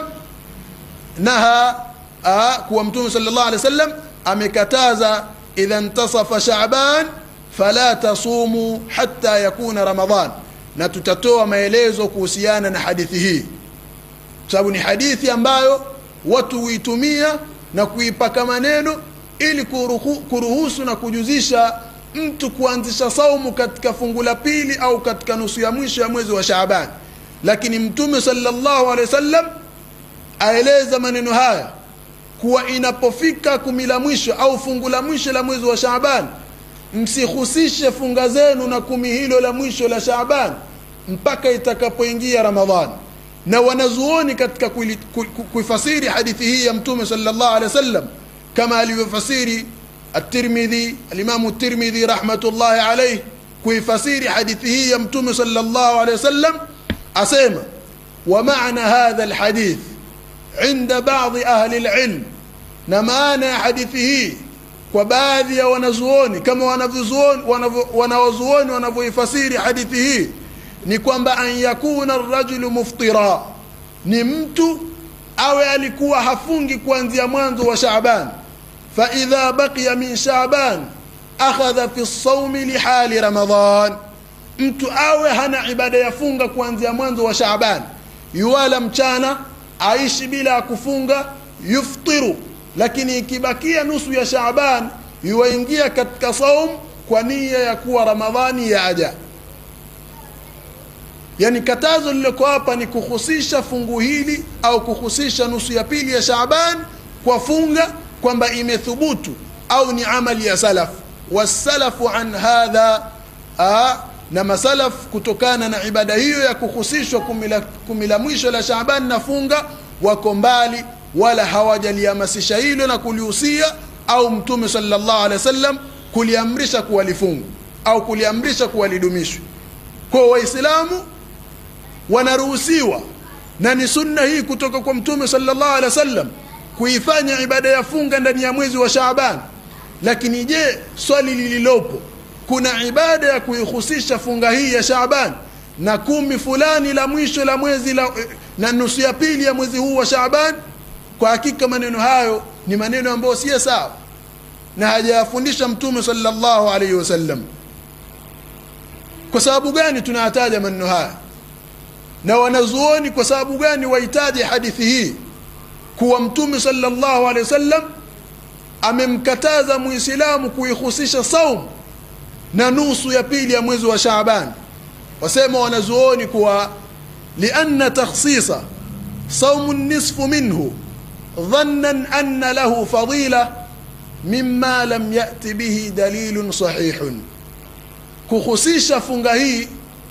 naha kuwa mtume sallallahu alaihi wasallam amekataza idha intasafa Shaaban fala tasumu hatta yakuna Ramadhan, na tutatoa maelezo kuhusiana na hadithi hii, sababu ni hadithi ambayo watu huitumia na kuipaka maneno ili kuruhu, kuruhusu na kujuzisha mtu kuanzisha saumu katika fungu la pili au katika nusu ya mwisho ya mwezi wa Shaaban. Lakini Mtume sallallahu alaihi wasallam aeleza maneno haya kuwa inapofika kumi la mwisho au fungu la mwisho la mwezi wa Shaaban, msihusishe funga zenu na kumi hilo la mwisho la Shaaban mpaka itakapoingia Ramadhani. Na wanazuoni katika kuifasiri hadithi hii ya Mtume sallallahu alaihi wasallam kama alivyofasiri At-Tirmidhi, al-Imam At-Tirmidhi rahmatullahi alayhi kuifasiri hadithi hii ya Mtume sallallahu alaihi wasallam asema wa maana hadha al-hadith inda baadhi ahli alilm, na maana ya hadithi hii kwa baadhi ya wanazuoni kama wanavyuzuoni wanawazuoni wanavyoifasiri hadithi hii ni kwamba an yakuna arrajulu muftira, ni mtu awe alikuwa hafungi kuanzia mwanzo wa Shaaban, fa idha baqiya min Shaaban akhadha fi lsaumi lihali Ramadhan, mtu awe hana ibada ya funga kuanzia mwanzo wa Shaaban, yuwala mchana aishi bila ya kufunga yuftiru, lakini ikibakia nusu ya Shaaban yuwaingia katika saum kwa nia ya kuwa Ramadhani yaja. Yani katazo lililoko hapa ni kuhusisha fungu hili au kuhusisha nusu ya pili ya Shaaban kwa funga kwamba imethubutu au ni amali ya salaf. Wasalafu an hadha aa, na masalaf kutokana na ibada hiyo ya kuhusishwa kumi la mwisho la Shaaban na funga wako mbali, wala hawajalihamasisha hilo na kulihusia au Mtume sallallahu alaihi wasallam kuliamrisha kuwa lifungu au kuliamrisha kuwa lidumishwe. Kwa Waislamu wanaruhusiwa na ni sunna hii kutoka kwa Mtume sallallahu alaihi wasallam kuifanya ibada ya funga ndani ya mwezi wa Shaaban. Lakini je, swali lililopo kuna ibada ya kuihusisha funga hii ya Shaaban na kumi fulani la mwisho la mwezi la, na nusu ya pili ya mwezi huu wa Shaaban? Kwa hakika maneno hayo ni maneno ambayo si sawa na hajayafundisha Mtume sallallahu alaihi wasallam. Kwa sababu gani tunayataja maneno haya na wanazuoni, kwa sababu gani wahitaji hadithi hii kuwa Mtume sallallahu alaihi wasallam amemkataza muislamu kuihusisha saum na nusu ya pili ya mwezi wa shaaban wasema wanazuoni kuwa lianna takhsisa saumu nisfu minhu dhannan anna lahu fadila mima lam yati bihi dalilun sahihun kuhusisha funga hii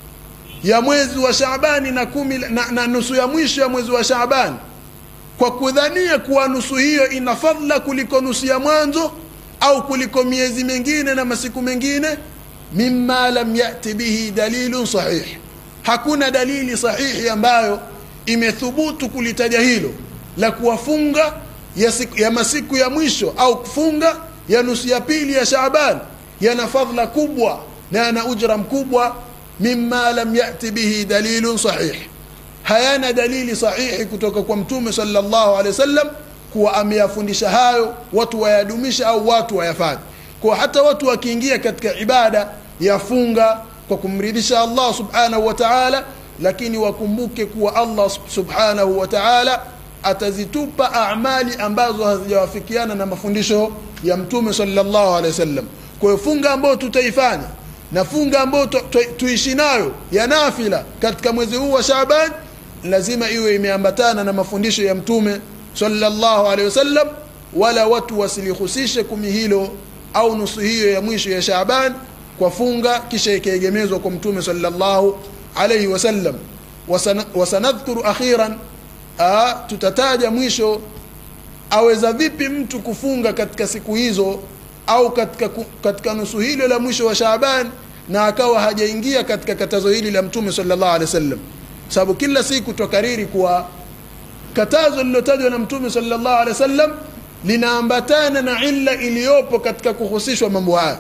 ya mwezi wa shaabani na, kumi, na, na nusu ya mwisho ya mwezi wa shaabani kwa kudhania kuwa nusu hiyo ina fadla kuliko nusu ya mwanzo au kuliko miezi mingine na masiku mengine mima lam yati bihi dalilun sahih hakuna dalili sahihi ambayo imethubutu kulitaja hilo la kuwafunga ya, siku, ya masiku ya mwisho au kufunga ya nusu ya pili ya shaaban yana fadla kubwa na yana ujra mkubwa mima lam yati bihi dalilun sahih hayana dalili sahihi kutoka kwa mtume sallallahu alaihi wasallam kuwa ameyafundisha hayo watu wayadumisha au watu wayafanye kwa hata watu wakiingia katika ibada ya funga kwa kumridhisha Allah subhanahu wa ta'ala lakini wakumbuke kuwa Allah subhanahu wa ta'ala atazitupa amali ambazo hazijawafikiana na mafundisho ya mtume sallallahu alaihi wasallam kwa hiyo funga ambayo tutaifanya na funga ambayo tu, tu, tuishi nayo ya nafila katika mwezi huu wa Shaaban lazima iwe imeambatana na mafundisho ya mtume sallallahu alaihi wasallam wala watu wasilihusishe kumi hilo au nusu hiyo ya mwisho ya Shaaban kwa funga kisha ikaegemezwa kwa mtume sallallahu alaihi wasallam wasanadhkuru akhiran aa, tutataja mwisho aweza vipi mtu kufunga katika siku hizo au katika, katika nusu hilo la mwisho wa Shaaban na akawa hajaingia katika katazo hili la mtume sallallahu alaihi wasallam sababu kila siku twakariri kuwa katazo lilotajwa na mtume sallallahu alaihi wasallam linaambatana na illa iliyopo katika kuhusishwa mambo haya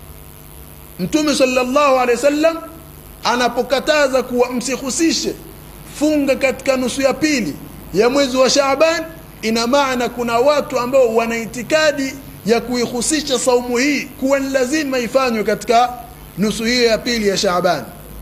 mtume sallallahu alaihi wasallam anapokataza kuwa msihusishe funga katika nusu ya pili ya mwezi wa Shaaban ina maana kuna watu ambao wana itikadi ya kuihusisha saumu hii kuwa ni lazima ifanywe katika nusu hiyo ya pili ya Shaaban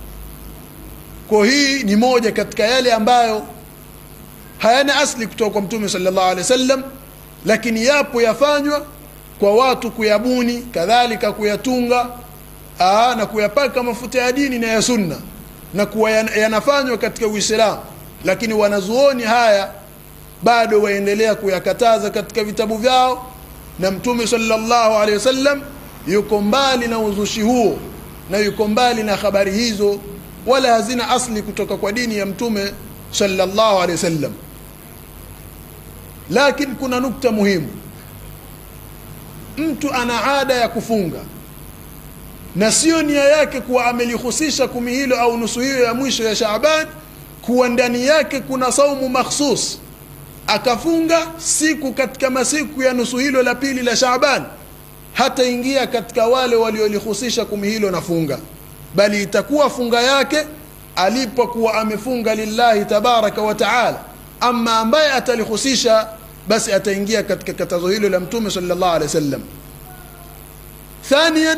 kwa hii ni moja katika yale ambayo hayana asli kutoka kwa mtume sallallahu alaihi wasallam lakini yapo yafanywa kwa watu kuyabuni kadhalika kuyatunga aa, na kuyapaka mafuta ya dini na ya sunna na kuwa yanafanywa katika Uislamu lakini wanazuoni haya bado waendelea kuyakataza katika vitabu vyao na mtume sallallahu alaihi wasallam yuko mbali na uzushi huo na yuko mbali na habari hizo wala hazina asli kutoka kwa dini ya mtume sallallahu alaihi wasallam lakini kuna nukta muhimu mtu ana ada ya kufunga na sio nia yake kuwa amelihusisha kumi hilo au nusu hiyo ya mwisho ya Shaaban kuwa ndani yake kuna saumu makhsus akafunga siku katika masiku ya nusu hilo la pili la Shaaban hataingia katika wale waliolihusisha kumi hilo na funga bali itakuwa funga yake alipokuwa amefunga lillahi tabaraka wa taala ama ambaye atalihusisha basi ataingia katika katazo hilo la mtume sallallahu alaihi wasallam thaniyan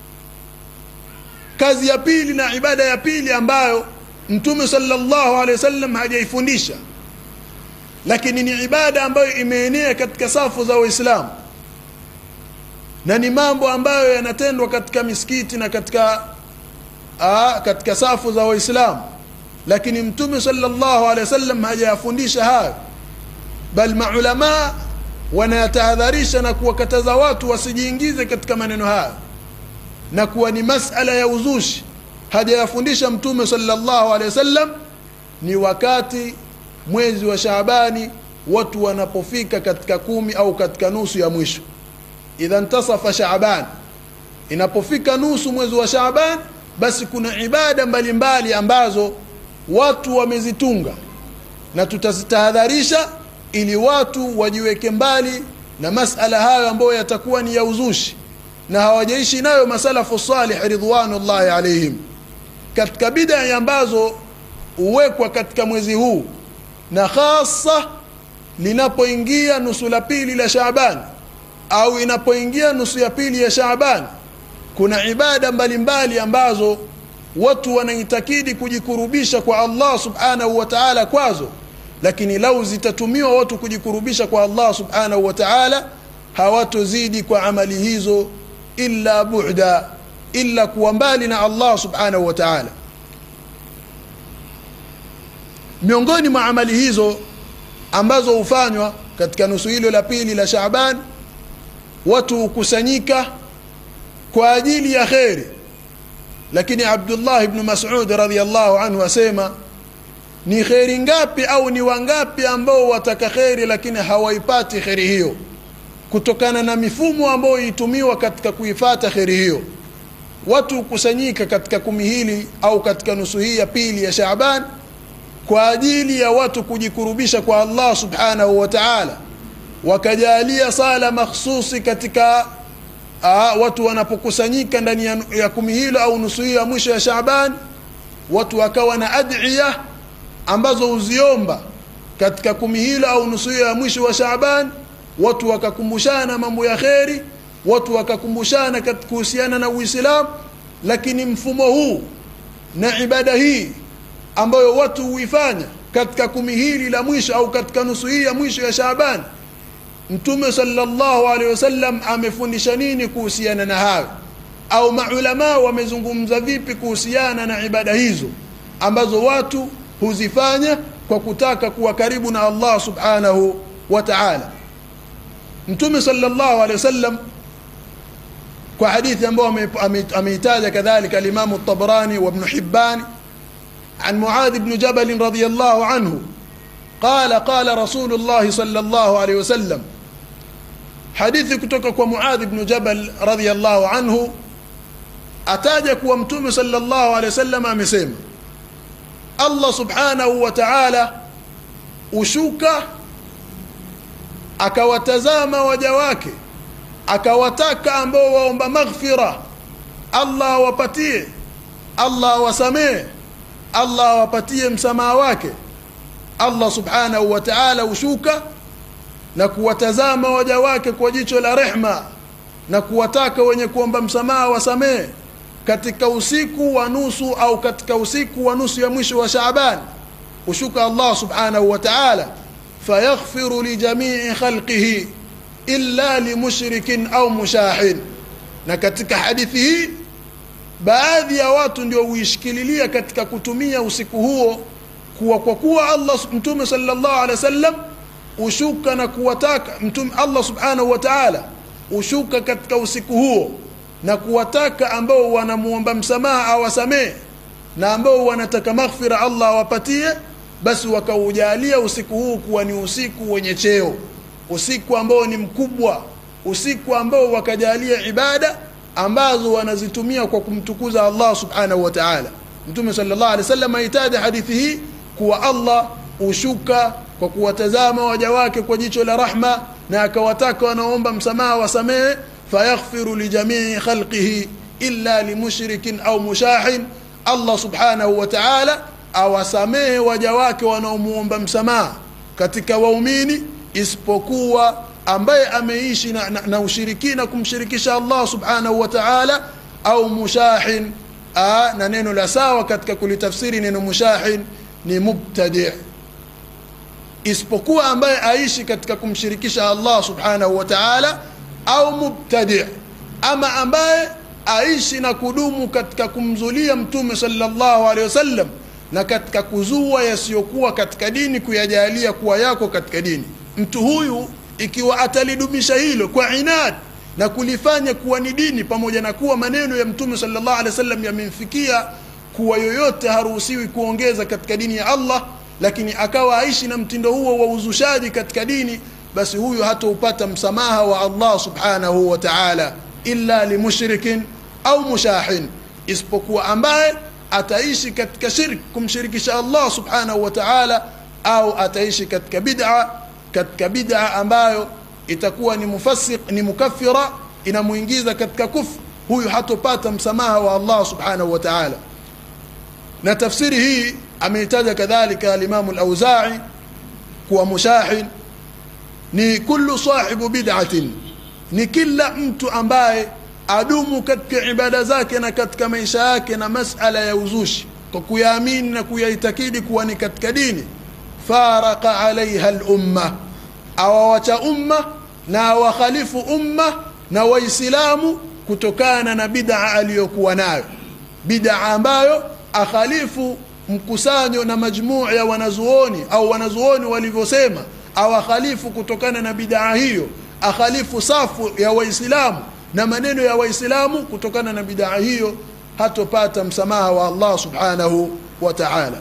kazi ya pili na ibada ya pili ambayo mtume sallallahu alaihi wasallam hajaifundisha lakini ni ibada ambayo imeenea katika safu za waislamu na ni mambo ambayo yanatendwa katika misikiti na katika aa, katika safu za waislamu lakini mtume sallallahu alaihi wasallam hajayafundisha hayo bal maulama wanayatahadharisha na kuwakataza watu wasijiingize katika maneno hayo na kuwa ni masala ya uzushi hajayafundisha mtume sallallahu alaihi wasallam ni wakati mwezi wa Shaabani watu wanapofika katika kumi au katika nusu ya mwisho idha ntasafa Shaaban inapofika nusu mwezi wa Shaaban basi kuna ibada mbalimbali mbali ambazo watu wamezitunga na tutazitahadharisha ili watu wajiweke mbali na masala hayo ambayo yatakuwa ni ya uzushi na hawajaishi nayo masalafu salih ridwanullahi alaihim katika bid'a ambazo huwekwa katika mwezi huu na hasa linapoingia nusu la pili la Shaaban au inapoingia nusu ya pili ya Shaaban kuna ibada mbalimbali mbali ambazo watu wanaitakidi kujikurubisha kwa Allah subhanahu wa ta'ala kwazo lakini lau zitatumiwa watu kujikurubisha kwa Allah subhanahu wa ta'ala hawatozidi kwa amali hizo illa bu'da illa kuwa mbali na Allah subhanahu wa ta'ala miongoni mwa amali hizo ambazo hufanywa katika nusu hilo la pili la Shaaban watu hukusanyika kwa ajili ya kheri lakini Abdullah ibn Mas'ud radhiyallahu anhu asema ni kheri ngapi au ni wangapi ambao wataka kheri lakini hawaipati kheri hiyo kutokana na mifumo ambayo itumiwa katika kuifata kheri hiyo watu hukusanyika katika kumi hili au katika nusu hii ya pili ya Shaaban kwa ajili ya watu kujikurubisha kwa Allah subhanahu wa ta'ala wakajalia sala makhsusi katika aa, watu wanapokusanyika ndani ya, ya kumi hilo au nusu hiyo ya mwisho ya Shaaban watu wakawa na adhiya ambazo huziomba katika kumi hilo au nusu hiyo ya mwisho wa Shaaban watu wakakumbushana mambo ya kheri watu wakakumbushana kuhusiana na Uislamu lakini mfumo huu na ibada hii ambayo watu huifanya katika kumi hili la mwisho au katika nusu hii ya mwisho ya Shaaban Mtume sallallahu alaihi wasallam amefundisha nini kuhusiana na hayo au maulama wamezungumza vipi kuhusiana na ibada hizo ambazo watu huzifanya kwa kutaka kuwa karibu na Allah subhanahu wa ta'ala Mtume sallallahu alaihi wasallam kwa hadithi ambayo ameitaja kadhalika al-Imam at-Tabarani wa Ibn Hibban عن معاذ بن جبل رضي الله عنه قال قال رسول الله صلى الله عليه وسلم حديث kutoka kwa Muadh ibn Jabal radhiyallahu anhu ataja kuwa mtume sallallahu alayhi wasallam amesema Allah subhanahu wa ta'ala ushuka akawatazama waja wake akawataka ambao waomba maghfira Allah awapatie Allah awasamee Allah awapatie msamaha wake Allah subhanahu wa ta'ala ushuka na kuwatazama waja wake kwa jicho la rehma na kuwataka wenye kuomba msamaha wasamee katika usiku wa nusu au katika usiku wa nusu ya mwisho wa Shaaban ushuka Allah subhanahu wa ta'ala fayaghfiru li jami'i khalqihi illa limushrikin au mushahin na katika hadithi hii baadhi ya watu ndio huishikililia katika kutumia usiku huo kuwa kwa kuwa Allah mtume sallallahu alaihi wasallam ushuka na kuwataka mtume Allah subhanahu wa ta'ala ushuka katika usiku huo na kuwataka ambao wanamuomba msamaha awasamee na ambao wanataka maghfira Allah awapatie basi wakaujalia usiku huu kuwa ni usiku wenye cheo usiku ambao ni mkubwa usiku ambao wakajalia ibada ambazo wanazitumia kwa kumtukuza Allah subhanahu wa ta'ala Mtume sallallahu alaihi wasallam aitaja hadithi hii kuwa Allah ushuka kwa kuwatazama waja wake kwa jicho la rahma na akawataka wanaomba msamaha wasamehe fayaghfiru li jamii khalqihi illa limushrikin au mushahin Allah subhanahu wa ta'ala awasamehe waja wake wanaomuomba msamaha katika waumini isipokuwa ambaye ameishi na, na, na ushirikina kumshirikisha Allah subhanahu wa ta'ala au mushahin a, na neno la sawa katika kulitafsiri neno mushahin ni mubtadi isipokuwa ambaye aishi katika kumshirikisha Allah subhanahu wa ta'ala au mubtadi ama ambaye aishi na kudumu katika kumzulia mtume sallallahu alaihi wasallam na katika kuzua yasiyokuwa katika dini kuyajalia kuwa yako katika dini mtu huyu ikiwa atalidumisha hilo kwa inad na kulifanya kuwa ni dini pamoja na kuwa maneno ya mtume sallallahu alaihi wasallam yamemfikia kuwa yoyote haruhusiwi kuongeza katika dini ya Allah lakini akawa aishi na mtindo huo wa uzushaji katika dini basi huyu hataupata msamaha wa Allah subhanahu wa ta'ala illa limushrikin au mushahin isipokuwa ambaye ataishi katika shirk kumshirikisha Allah subhanahu wa ta'ala au ataishi katika bid'a katika bid'a ambayo itakuwa ni mufassiq ni mukaffira inamuingiza katika kufr huyu hatopata msamaha wa Allah subhanahu wa ta'ala na tafsiri hii ameitaja kadhalika al-Imam al-Auza'i kuwa mushahin ni kullu sahibu bid'atin ni kila mtu ambaye adumu katika ibada zake na katika maisha yake na masala ya uzushi kwa kuyaamini na kuyaitakidi kuwa ni katika dini faraka alaiha al-umma awawacha umma na wakhalifu umma na waislamu kutokana na bid'a aliyokuwa nayo bid'a ambayo akhalifu mkusanyo na majmuu ya wanazuoni au wanazuoni walivyosema au akhalifu kutokana na bid'a hiyo akhalifu safu ya waislamu na maneno ya waislamu kutokana na bid'a hiyo hatopata msamaha wa Allah subhanahu wa ta'ala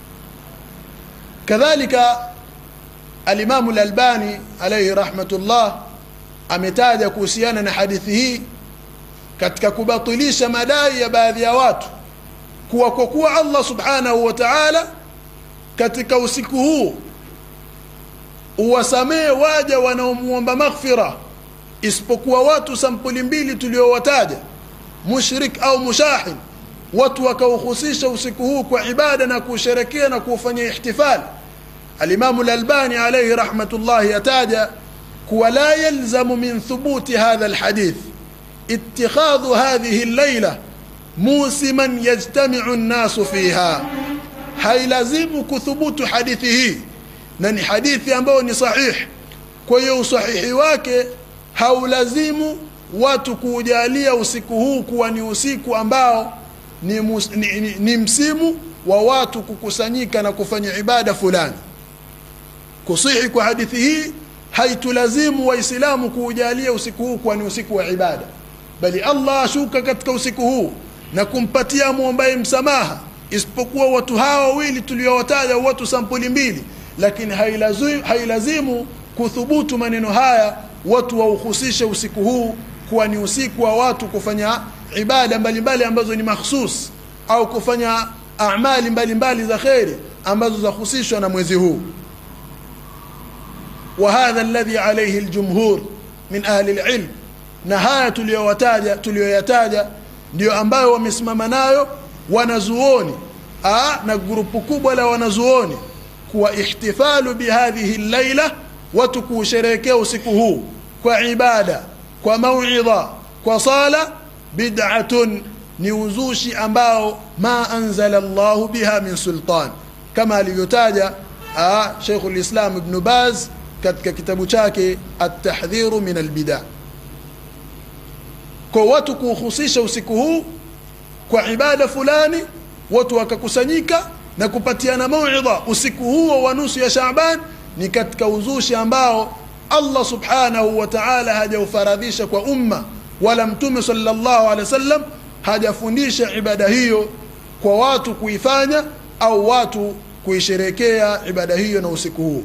kadhalika alimamu al-albani alayhi rahmatullah ametaja kuhusiana na hadithi hii katika kubatilisha madai ya baadhi ya watu kuwa kwa kuwa Allah subhanahu wa ta'ala katika usiku huu uwasamee waja wanaomuomba maghfira isipokuwa watu sampuli mbili tuliowataja mushrik au mushahin watu wakauhusisha usiku huu kwa ibada na kuusherekea na kuufanyia ihtifali alimamu lalbani alaihi rahmatullahi yataja kuwa la yalzamu min thubuti hadha alhadith اتخاذ هذه الليلة موسما يجتمع الناس فيها hailazimu kuthubutu hadithi hii na ni hadithi ambayo ni sahih kwa hiyo usahihi wake haulazimu watu kuujalia usiku huu kuwa ni usiku ambao ni, mus, ni, ni, ni msimu wa watu kukusanyika na kufanya ibada fulani kusihi kwa hadithi hii haitulazimu waislamu kuujalia usiku huu kuwa ni usiku wa ibada bali Allah ashuka katika usiku huu na kumpatia muombaye msamaha isipokuwa watu hawa wawili tuliowataja watu sampuli mbili lakini hailazimu, hailazimu kuthubutu maneno haya watu wauhusishe usiku huu kuwa ni usiku wa watu kufanya ibada mbalimbali ambazo ni makhsus au kufanya amali mbalimbali za kheri ambazo zahusishwa na mwezi huu وهذا الذي عليه الجمهور من أهل العلم na haya tuliyowataja tuliyoyataja ndio ambayo wamesimama nayo wanazuoni Aa, na grupu kubwa la wanazuoni kuwa ihtifalu bihadhihi llaila watu kuusherehekea usiku huu kwa ibada kwa mauidha kwa sala bid'atun ni uzushi ambao ma anzala llahu biha min sultan kama alivyotaja Sheikh lislam Ibn Baz katika kitabu chake at-tahdhiru min albida kwa watu kuhusisha usiku huu kwa ibada fulani watu wakakusanyika na kupatiana mauidha usiku huo wa nusu ya Shaaban ni katika uzushi ambao Allah subhanahu wa ta'ala hajaufaradhisha kwa umma wala mtume sallallahu alaihi wasallam hajafundisha ibada hiyo kwa watu kuifanya au watu kuisherekea ibada hiyo na usiku huu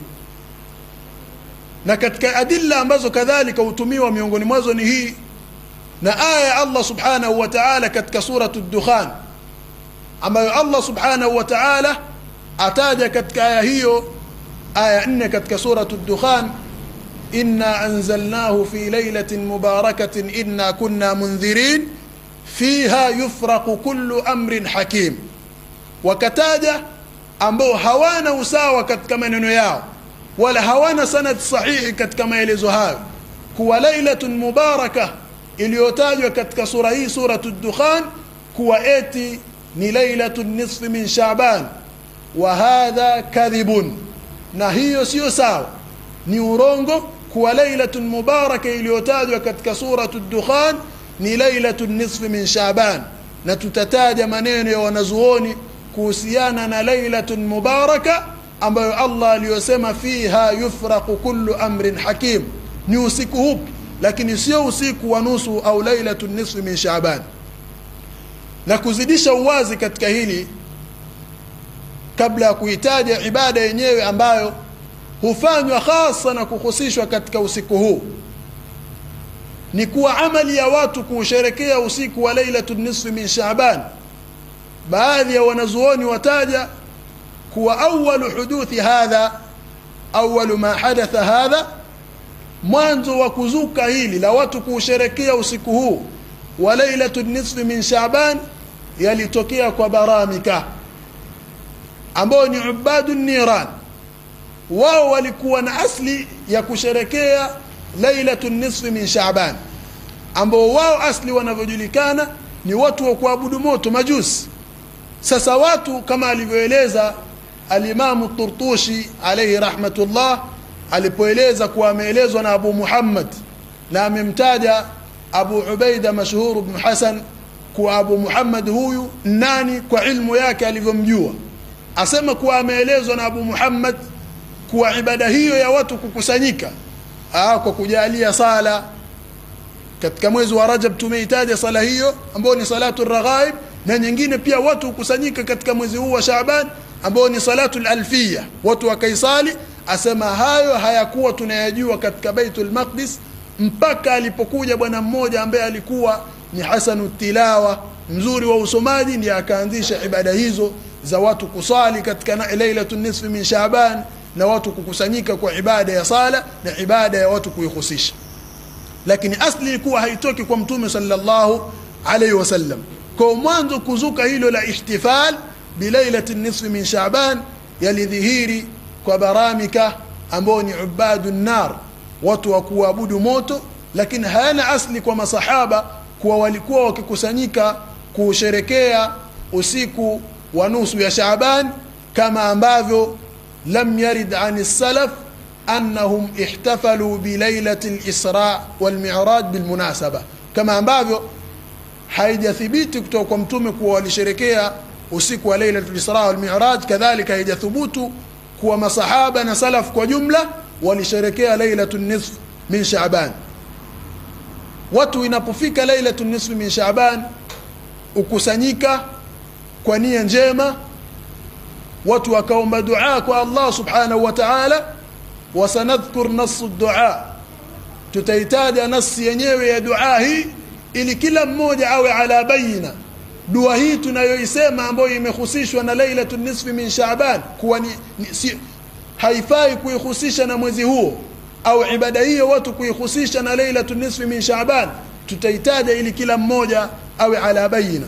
na katika adilla ambazo kadhalika hutumiwa miongoni mwazo ni hii na aya ya Allah subhanahu wa ta'ala katika suratu dukhan ambayo Allah subhanahu wa ta'ala ataja katika aya hiyo aya 4 katika suratu dukhan inna anzalnahu fi laylatin mubarakatin inna kunna mundhirin fiha yufraqu kullu amrin hakim wakataja ambao hawana usawa katika maneno yao wala hawana sanad sahihi katika maelezo hayo kuwa lailatun mubaraka iliyotajwa katika sura hii suratu dukhan kuwa eti ni lailatun nisfi min shaban wa hadha kadhibun na hiyo sio sawa ni urongo kuwa lailatun mubaraka iliyotajwa katika suratu dukhan ni lailatun nisfi min shaban na tutataja maneno ya wanazuoni kuhusiana na lailatun mubaraka ambayo Allah aliyosema fiha yufraqu kullu amrin hakim ni usiku hupi lakini sio usiku wa nusu au lailatu nisfi min Shaaban na kuzidisha uwazi katika hili kabla ya kuitaja ibada yenyewe ambayo hufanywa hasa na kuhusishwa katika usiku huu ni kuwa amali ya watu kuusherekea usiku wa lailatu nisfi min Shaaban baadhi ya wanazuoni wataja kuwa awalu huduthi hadha awalu ma hadatha hadha mwanzo wa kuzuka hili la watu kuusherekea usiku huu wa lailatu nisfi min Shaaban yalitokea kwa baramika ambao ni ubadu niran wao walikuwa na asli ya kusherekea lailatu nisfi min Shaaban ambao wao asli wanavyojulikana ni watu wa kuabudu moto majusi sasa watu kama alivyoeleza alimamu Turtushi alayhi rahmatullah alipoeleza kuwa ameelezwa na abu muhammad na amemtaja abu ubaida mashhur bnu hasan kuwa abu muhammad huyu nani kwa ilmu yake alivyomjua asema kuwa ameelezwa na abu muhammad kuwa ibada hiyo ya watu kukusanyika aa, kwa kujalia sala katika mwezi wa rajab tumeitaja sala hiyo ambayo ni salatu raghaib na nyingine pia watu hukusanyika katika mwezi huu wa shaban ambao ni salatu lalfia watu wakaisali asema hayo hayakuwa tunayajua katika baitul maqdis mpaka alipokuja bwana mmoja ambaye alikuwa ni hasanu tilawa mzuri wa usomaji ndiye akaanzisha ibada hizo za watu kusali katika lailatu nisfi min shaban na watu kukusanyika kwa ibada ya sala na ibada ya watu kuihusisha lakini asli ilikuwa haitoki kwa mtume sallallahu alaihi wasallam kwa mwanzo kuzuka hilo la ihtifal bilailati nisfi min shaban yalidhihiri kwa baramika ambao ni ubadu nar watu wa kuabudu moto lakini hayana asli kwa masahaba kuwa walikuwa wakikusanyika kusherekea usiku wa nusu ya shaban kama ambavyo lam yarid an salaf annahum ihtafalu bilailati lisra walmiraj bilmunasaba kama ambavyo haijathibiti kutoka kwa mtume kuwa walisherekea usiku wa lailatu lisra walmiraj kadhalika haijathubutu kuwa masahaba na salaf kwa jumla walisherekea lailatu nisf min shaban watu inapofika lailatu nisfi min shaban ukusanyika kwa nia njema watu wakaomba dua kwa allah subhanahu wa taala wasanadhkur nasu dua tutaitaja nasi yenyewe ya dua hii ili kila mmoja awe ala bayina dua hii tunayoisema ambayo imehusishwa na lailatu nisfi min shaban kuwa ni, ni, si, haifai kuihusisha na mwezi huo au ibada hiyo watu kuihusisha na lailatu nisfi min shaban tutaitaja ili kila mmoja awe ala bayina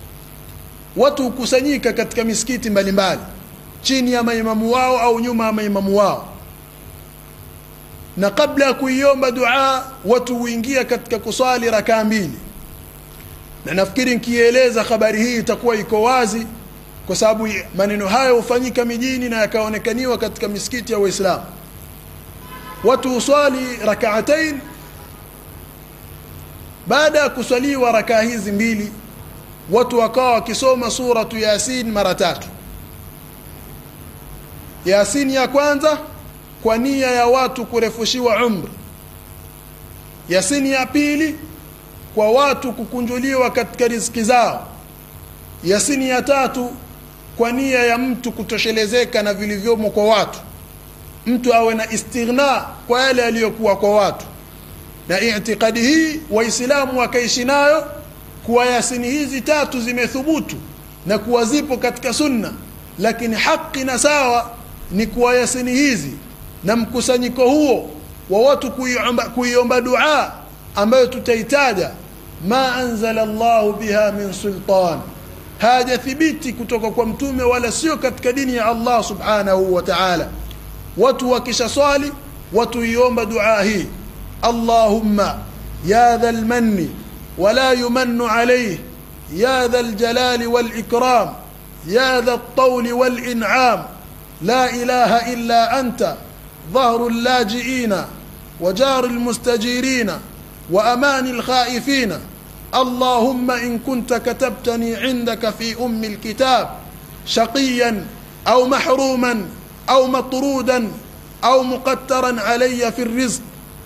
watu hukusanyika katika misikiti mbalimbali chini ya maimamu wao au nyuma ya maimamu wao na kabla ya kuiomba dua watu huingia katika kuswali rakaa mbili na nafikiri nikieleza habari hii itakuwa iko wazi kwa sababu maneno hayo hufanyika mijini na yakaonekaniwa katika misikiti ya waislamu watu huswali rakaatain baada ya kuswaliwa rakaa hizi mbili watu wakawa wakisoma suratu yasin mara tatu yasin ya kwanza kwa nia ya watu kurefushiwa umri yasini ya pili kwa watu kukunjuliwa katika riziki zao yasini ya tatu kwa nia ya mtu kutoshelezeka na vilivyomo kwa watu mtu awe na istighna kwa yale aliyokuwa kwa watu na itikadi hii waislamu wakaishi nayo kuwa yasini hizi tatu zimethubutu na kuwa zipo katika sunna lakini haki na sawa ni kuwa yasini hizi na mkusanyiko huo wa watu kuiomba, kuiomba dua ambayo tutaitaja ma anzala llahu biha min sultan hajathibiti kutoka kwa mtume wala sio katika dini ya allah subhanahu wa taala watu wakisha swali watu iomba dua hii allahumma ya dha lmanni wala yumannu alayh ya dha ljalali walikram ya dha lطول walinعam la ilaha illa anta ظهر اللاجئين وجار المستجيرين وامان الخائفين اللهم ان كنت كتبتني عندك في ام الكتاب شقيا او محروما او مطرودا او مقترا علي في الرزق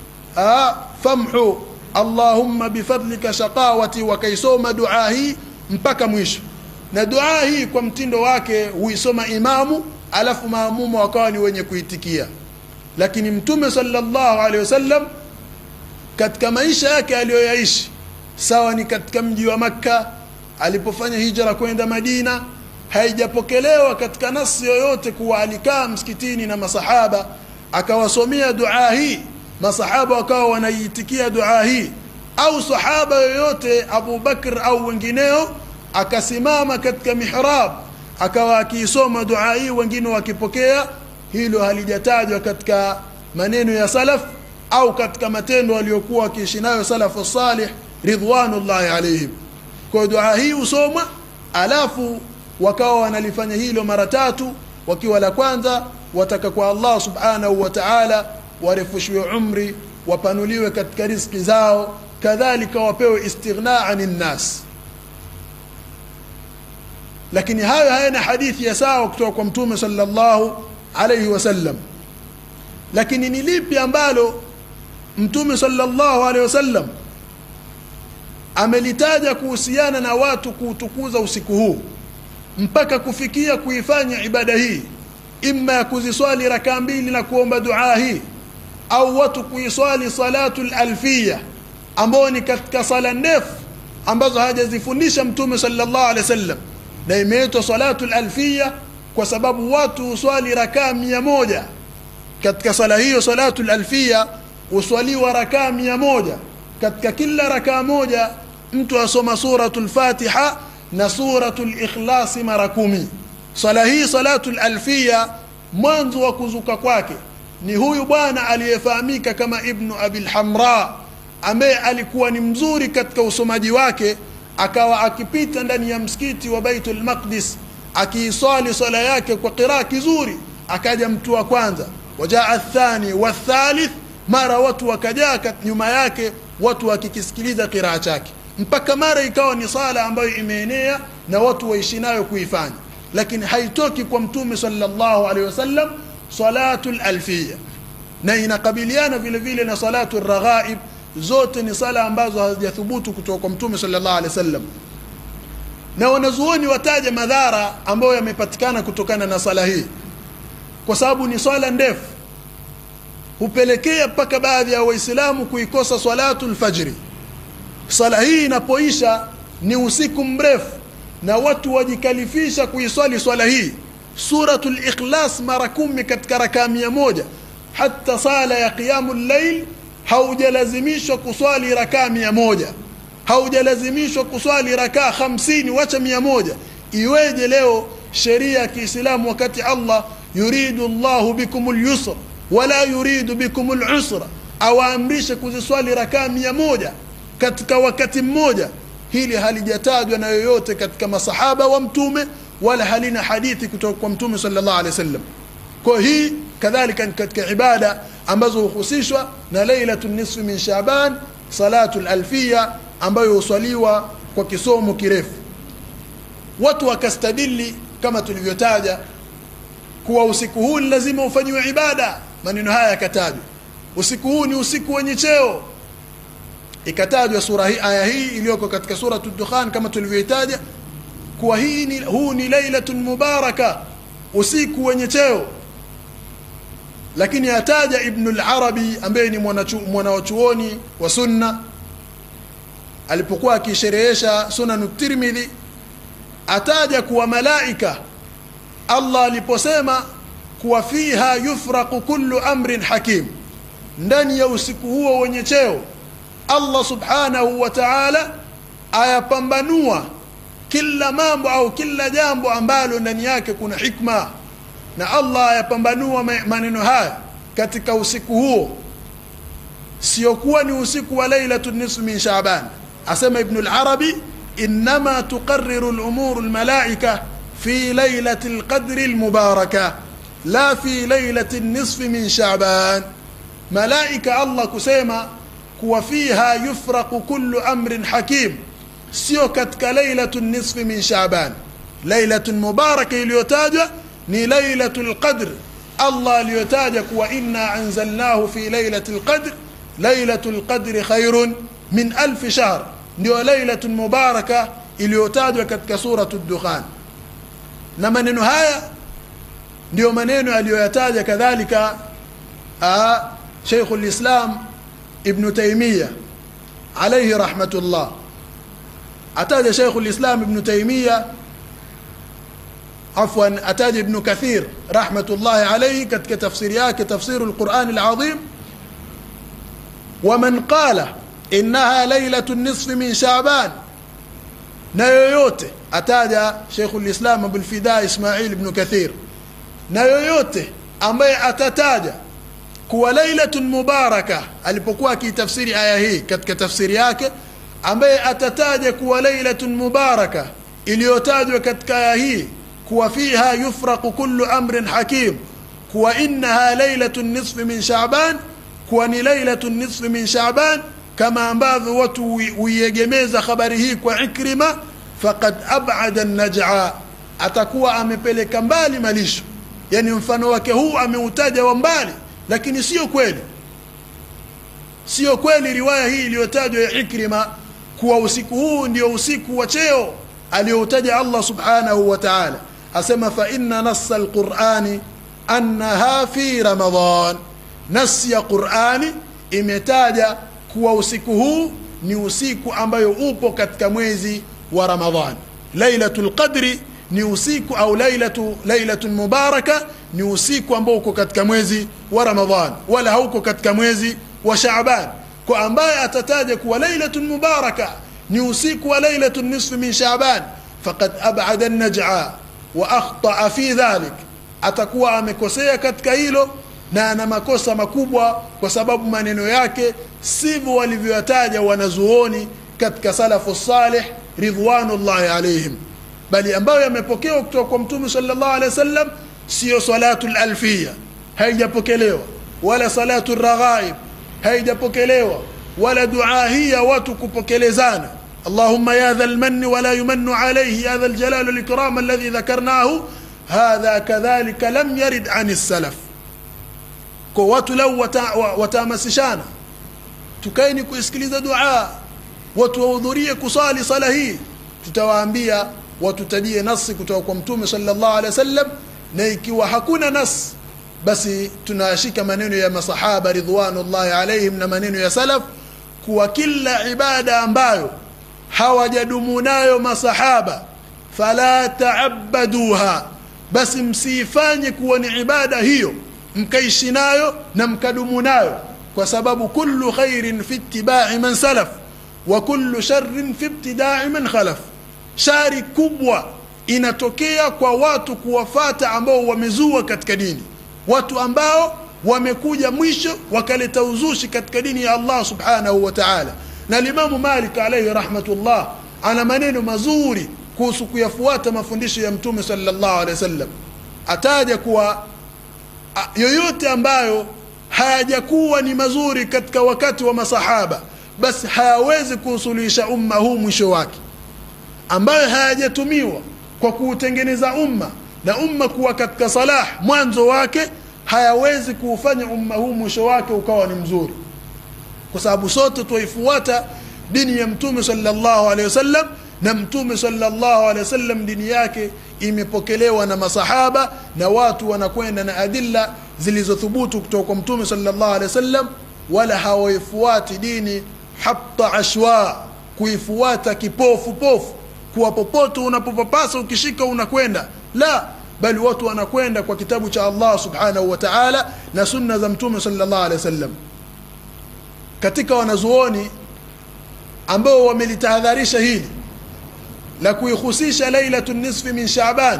آه فامحو اللهم بفضلك شقاوتي وكيسوم دعاهي mpaka mwisho na dua hii kwa mtindo wake huisoma imamu alafu maamumu wakawa ni wenye kuitikia lakini mtume sallallahu alaihi wasallam katika maisha yake aliyoyaishi sawa ni katika mji wa makka alipofanya hijra kwenda madina haijapokelewa katika nasi yoyote kuwa alikaa msikitini na masahaba akawasomea dua hii masahaba wakawa wanaiitikia dua hii au sahaba yoyote abu bakr au wengineo akasimama katika mihrab akawa akiisoma dua hii wengine wakipokea hilo halijatajwa katika maneno ya salaf au katika matendo waliokuwa wakiishi nayo salafu salih ridwanullahi alaihim kwa dua hii husomwa alafu wakawa wanalifanya hilo mara tatu wakiwa la kwanza wataka kwa allah subhanahu wa taala warefushiwe umri wapanuliwe katika riski zao kadhalika wapewe istighna ani nnas lakini hayo hayana hadithi ya sawa kutoka kwa mtume sallallahu alaihi wasallam lakini ni lipi ambalo mtume sallallahu alaihi wasallam amelitaja kuhusiana na watu kuutukuza usiku huu mpaka kufikia kuifanya ibada hii imma ya kuziswali rakaa mbili na kuomba duaa hii au watu kuiswali salatu lalfiya ambayo ni katika sala ndefu ambazo hajazifundisha mtume sallallahu alaihi wasallam na imeitwa salatu lalfiya kwa sababu watu huswali rakaa mia moja katika sala hiyo salatu lalfiya huswaliwa rakaa mia moja katika kila rakaa moja mtu asoma suratu lfatiha na suratu likhlasi mara kumi swala hii salatu lalfiya mwanzo wa kuzuka kwake ni huyu bwana aliyefahamika kama ibnu abilhamra ambaye alikuwa ni mzuri katika usomaji wake akawa akipita ndani ya msikiti wa baitul maqdis akiiswali swala yake kwa qiraa kizuri akaja mtu wa kwanza wajaa athani wathalith mara watu wakajaa nyuma yake watu wakikisikiliza qiraa chake mpaka mara ikawa ni sala ambayo imeenea na watu waishi nayo kuifanya lakini haitoki kwa mtume sallallahu alaihi wasallam salatu lalfiya na inakabiliana vile vile na salatu raghaib zote ni sala ambazo hazijathubutu kutoka kwa mtume sallallahu alaihi wasallam na wanazuoni wataja madhara ambayo yamepatikana kutokana na sala hii kwa sababu ni swala ndefu hupelekea mpaka baadhi ya waislamu kuikosa salatu lfajri sala hii inapoisha ni usiku mrefu na watu wajikalifisha kuiswali swala hii suratu likhlas mara kumi katika rakaa mia moja hata sala ya qiyamu llail haujalazimishwa kuswali rakaa mia moja haujalazimishwa kuswali rakaa hamsini wacha mia moja iweje leo sheria ya kiislamu wakati allah yuridu llahu bikum lyusra wala yuridu bikum lusra awaamrishe kuziswali rakaa mia moja katika wakati mmoja hili halijatajwa na yoyote katika masahaba wa mtume wala halina hadithi kutoka kwa mtume sallallahu alaihi wasallam kwa hii kadhalika katika ibada ambazo huhusishwa na lailatu nisfi min shaban salatu lalfiya ambayo huswaliwa kwa kisomo kirefu watu wakastadili kama tulivyotaja kuwa usiku huu ni lazima ufanyiwe ibada maneno haya yakatajwa usiku huu ni usiku wenye cheo ikatajwa sura hii aya hii iliyoko katika suratu dukhan kama tulivyoitaja kuwa hii ni, huu ni lailatun mubaraka usiku wenye cheo lakini ataja ibnu larabi ambaye ni mwanawachuoni wa sunna alipokuwa akisherehesha sunanu tirmidhi ataja kuwa malaika allah aliposema kuwa fiha yufraqu kullu amrin hakim ndani ya usiku huo wenye cheo allah subhanahu wa taala ayapambanua kila mambo au kila jambo ambalo ndani yake kuna hikma na allah ayapambanua maneno haya katika usiku huo siokuwa ni usiku wa lailatu nisfu min shaban asema ibnu larabi inama tuqariru lumuru lmalaika fi lailati lqadri lmubaraka la fi lailati nisfi min shaban malaika allah kusema kuwa fiha yufraqu kullu amrin hakim sio katika lailatu nisfi min shaban lailatun mubaraka iliyotajwa ni lailatu lqadr allah aliyotaja kuwa inna anzalnahu fi lailati lqadr lailatu lqadri khairun min alfi shahr ndio lailatun mubaraka iliyotajwa katika suratu dukhan na maneno haya ndiyo maneno aliyoyataja kadhalika sheikhu lislam ibnu taimiya alaihi rahmatullah ataja sheikhu lislam ibnu taimiya afwan ataja ibnu kathir rahmatullahi alaihi katika tafsiri yake tafsiru lqurani alazim waman qala innaha lailatu nisfi min shaban na yoyote ataja sheikhu lislam abulfida ismail ibnu kathir na yoyote ambaye atataja kuwa lailatun mubaraka alipokuwa akiitafsiri aya hii katika tafsiri yake ambaye atataja kuwa lailatun mubaraka iliyotajwa katika aya hii kuwa fiha yufraqu kullu amrin hakim kuwa innaha lailatu nisfi min shaban kuwa ni lailatu nisfi min shaban kama ambavyo watu huiegemeza habari hii kwa ikrima faqad abada najaa atakuwa amepeleka mbali malisho yani mfano wake huu ameutaja wa mbali lakini sio kweli sio kweli riwaya hii iliyotajwa ya ikrima kuwa usiku huu ndio usiku wa cheo aliyoutaja allah subhanahu wa taala asema fa inna nassa alqurani annaha fi ramadan nasi ya qurani imetaja kuwa usiku huu ni usiku ambayo upo katika mwezi wa ramadhan lailatul qadri ni usiku au lailatu lailatun mubaraka ni usiku ambao uko katika mwezi wa ramadhan wala hauko katika mwezi wa shaaban kwa ambaye atataja kuwa lailatun mubaraka ni usiku wa lailatun nisfi min shaaban faqad abada najaa wa akhtaa fi dhalik atakuwa amekosea katika hilo na ana makosa makubwa kwa sababu maneno yake sivyo walivyoyataja wanazuoni katika salafu salih ridwanullahi alaihim bali ambayo yamepokewa kutoka kwa mtume sallallahu alaihi wasallam sio salatu lalfia haijapokelewa wala salatu raghaib haijapokelewa wala dua hii ya watu kupokelezana اللهم يا ذا المن ولا يمن عليه يا ذا الجلال والإكرام الذي ذكرناه هذا كذلك لم يرد عن السلف kwa watu lau watahamasishana tukaeni kuisikiliza dua watu wahudhurie kusali sala hii tutawaambia watutajie nasi kutoka kwa mtume sallallahu alaihi wasallam na ikiwa hakuna nas basi tunashika maneno ya masahaba ridwanullahi alaihim na maneno ya salaf kuwa kila ibada ambayo hawajadumu nayo masahaba fala taabaduha basi msiifanye kuwa ni ibada hiyo mkaishi nayo na mkadumu nayo kwa sababu kullu khairin fi ittibai man salaf wa kullu sharrin fi ibtidai man khalaf shari kubwa inatokea kwa watu kuwafata ambao wamezua katika dini watu ambao wamekuja mwisho wakaleta uzushi katika dini ya Allah subhanahu wa ta'ala na limamu Malik alayhi rahmatullah ana maneno mazuri kuhusu kuyafuata mafundisho ya mtume sallallahu alaihi wasallam ataja kuwa yoyote ambayo hayajakuwa ni mazuri katika wakati wa masahaba basi hayawezi kuusuluhisha umma huu mwisho wake ambayo hayajatumiwa kwa kuutengeneza umma na umma kuwa katika salah mwanzo wake hayawezi kuufanya umma huu mwisho wake ukawa ni mzuri kwa sababu sote twaifuata dini ya mtume sallallahu alaihi wasallam na mtume sallallahu alaihi wasallam dini yake imepokelewa na masahaba na watu wanakwenda na adilla zilizothubutu kutoka kwa mtume sallallahu alaihi wasallam wala hawaifuati dini hatta ashwa kuifuata kipofu pofu kuwa popote unapopapasa ukishika unakwenda la bali watu wanakwenda kwa kitabu cha Allah subhanahu wa ta'ala na sunna za mtume sallallahu alaihi wasallam katika wanazuoni ambao wamelitahadharisha hili la kuihusisha lailatu nisfi min Shaaban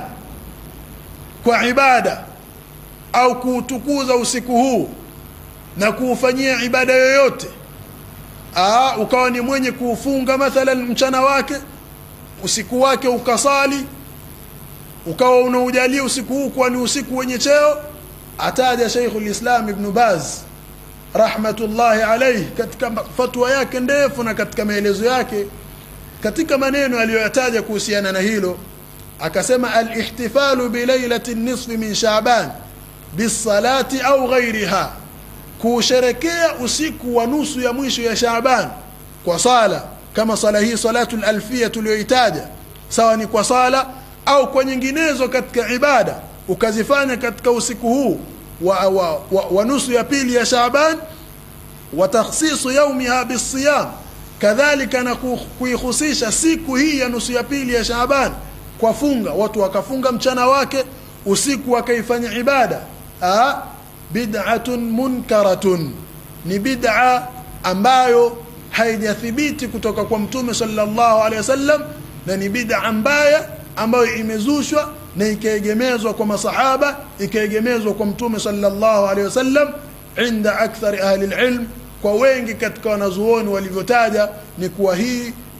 kwa ibada au kuutukuza usiku huu na kuufanyia ibada yoyote aa, ukawa ni mwenye kuufunga mathalan mchana wake usiku wake ukasali ukawa unaujalia usiku huu kuwa ni usiku wenye cheo ataja Sheikhul Islam Ibn Baz rahmatullahi alayhi katika fatwa yake ndefu na katika maelezo yake katika maneno aliyoyataja kuhusiana na hilo akasema al-ihtifalu bi lailati nisfi min Shaaban bisalati au ghairiha kusherekea usiku wa nusu ya mwisho ya Shaaban kwa sala kama sala hii salatu al-alfiyya tuliyoitaja sawa ni kwa sala au kwa nyinginezo katika ibada ukazifanya katika usiku huu wa, wa, wa, wa nusu ya pili ya Shaaban wa takhsisu yaumiha bisiyam kadhalika na kuihusisha siku hii ya nusu ya pili ya Shaaban kwa funga watu wakafunga mchana wake usiku wakaifanya ibada ah bid'atun munkaratun ni bid'a ambayo haijathibiti kutoka kwa mtume sallallahu alaihi wasallam na ni bid'a mbaya ambayo imezushwa na ikaegemezwa kwa masahaba ikaegemezwa kwa mtume sallallahu alaihi wasallam inda akthari ahli alilm kwa wengi katika wanazuoni walivyotaja ni kuwa hii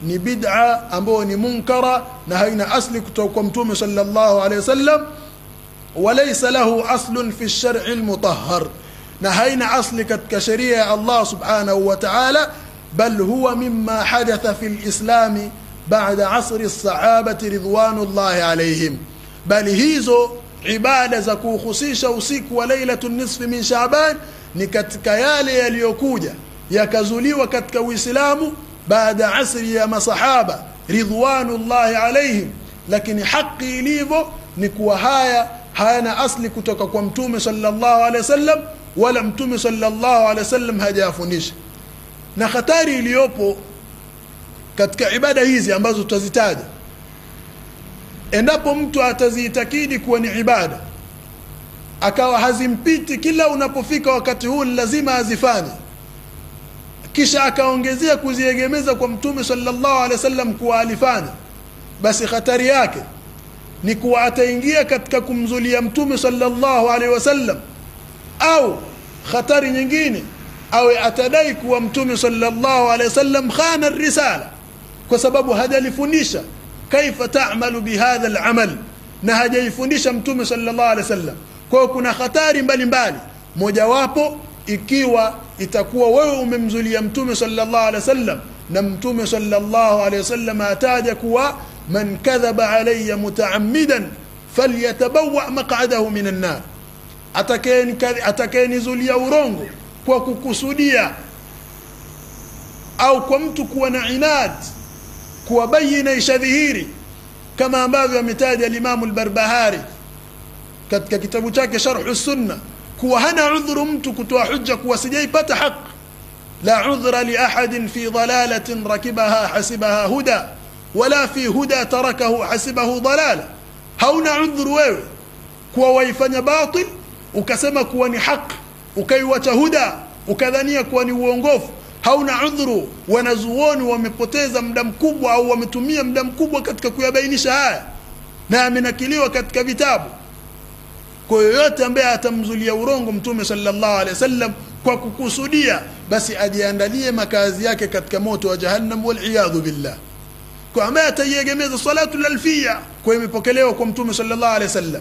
ni bid'a ambayo ni munkara na haina asli kutoka kwa mtume sallallahu alaihi wasallam walaysa lahu aslun fi ash-shar'i al-mutahhar na haina asli katika sheria ya Allah subhanahu wa ta'ala bal huwa mimma hadatha fi al-islam ba'da asri as-sahabati ridwanullahi alayhim bali hizo ibada za kuhusisha usiku wa lailatul nisfi min Shaaban ni katika yale yaliyokuja yakazuliwa katika Uislamu baada asri ya masahaba ridwanullahi alayhim lakini haki ilivyo ni kuwa haya hayana asli kutoka kwa mtume sallallahu alaihi wasallam wala mtume sallallahu alaihi wasallam hajafundisha na hatari iliyopo katika ibada hizi ambazo tutazitaja endapo mtu ataziitakidi kuwa ni ibada akawa hazimpiti kila unapofika wakati huu lazima azifanye kisha akaongezea kuziegemeza kwa mtume sallallahu alaihi wasallam kuwa alifanya basi hatari yake ni kuwa ataingia katika kumzulia mtume sallallahu alaihi wasallam au hatari nyingine awe atadai kuwa mtume sallallahu alaihi wasallam khana risala kwa sababu hajalifundisha kaifa ta'malu bihadha al-amal na hajaifundisha mtume sallallahu alaihi wasallam kwa hiyo kuna hatari mbalimbali mojawapo ikiwa itakuwa wewe umemzulia mtume sallallahu alaihi wasallam na mtume sallallahu alaihi wasallam ataja kuwa man kadhaba alayya mutaammidan falyatabawa maq'adahu minan nar atakayenizulia urongo kwa kukusudia au kwa mtu kuwa na inad kuwa bayina ishadhihiri kama ambavyo ametaja al-Imam al-Barbahari katika kitabu chake Sharh sunna kuwa hana udhuru mtu kutoa hujja kuwa sijaipata haki la udhra li ahadin fi dalalatin rakibaha hasibaha huda wala fi huda tarakahu hasibahu dalala hauna udhuru wewe kuwa waifanya batil ukasema kuwa ni haki ukaiwacha huda ukadhania kuwa ni uongofu hauna udhuru wanazuoni wamepoteza muda mkubwa au wametumia muda mkubwa katika kuyabainisha haya na amenakiliwa katika vitabu kwa yoyote ambaye atamzulia urongo mtume sallallahu alaihi wasallam kwa kukusudia basi ajiandalie makazi yake katika moto wa jahannam wal billah kwa ambaye ataiegemeza salatu lalfia kwa imepokelewa kwa mtume sallallahu alaihi wasallam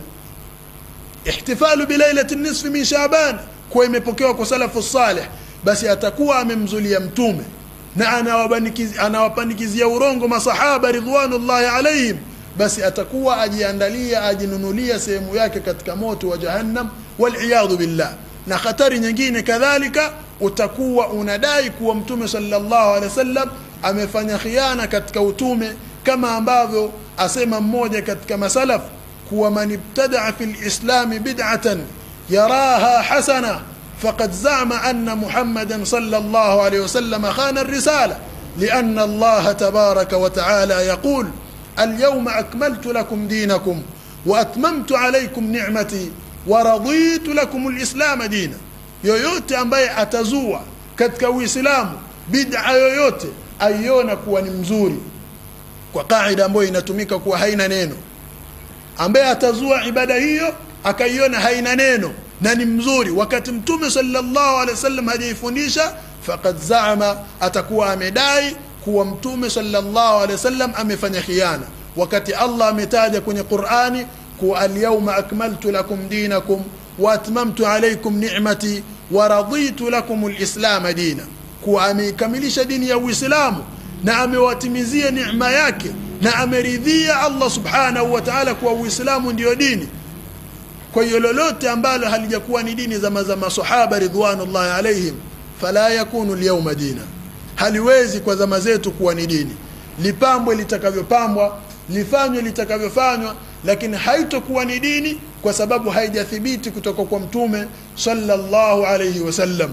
ihtifalu bilailati nisfi min shaban kwa imepokewa kwa salafu salih basi atakuwa amemzulia mtume na anawapandikizia urongo masahaba ridwanullahi alaihim basi atakuwa ajiandalia ajinunulia sehemu yake katika moto wa jahannam waliyadhu billah na hatari nyingine kadhalika utakuwa unadai kuwa mtume sallallahu alaihi wasallam amefanya khiana katika utume kama ambavyo asema mmoja katika masalaf kuwa man ibtadaa fi lislami bid'atan yaraha hasana فقد زعم أن محمدا صلى الله عليه وسلم خان الرسالة لأن الله تبارك وتعالى يقول اليوم أكملت لكم دينكم وأتممت عليكم نعمتي ورضيت لكم الإسلام دينا yoyote ambaye atazua katika uislamu bid'a yoyote aiona kuwa ni mzuri kwa kaida ambayo inatumika kuwa haina neno ambaye atazua ibada hiyo akaiona haina neno na ni mzuri wakati mtume sallallahu alaihi wasallam hajaifundisha faqad zaama atakuwa amedai kuwa mtume sallallahu alaihi wasallam amefanya khiana wakati Allah ametaja kwenye Qur'ani kuwa al-yawma akmaltu lakum dinakum wa atmamtu alaykum ni'mati wa raditu lakum al-islam dina kuwa ameikamilisha dini ya Uislamu na amewatimizia neema yake na ameridhia Allah subhanahu wa ta'ala kuwa Uislamu ndiyo dini kwa hiyo lolote ambalo halijakuwa ni dini za za masahaba ridwanullahi alaihim fala yakunu al-yawma dina haliwezi kwa zama zetu kuwa ni dini lipambwe litakavyopambwa lifanywe litakavyofanywa lakini haitokuwa ni dini kwa sababu haijathibiti kutoka kwa mtume sallallahu alayhi wasallam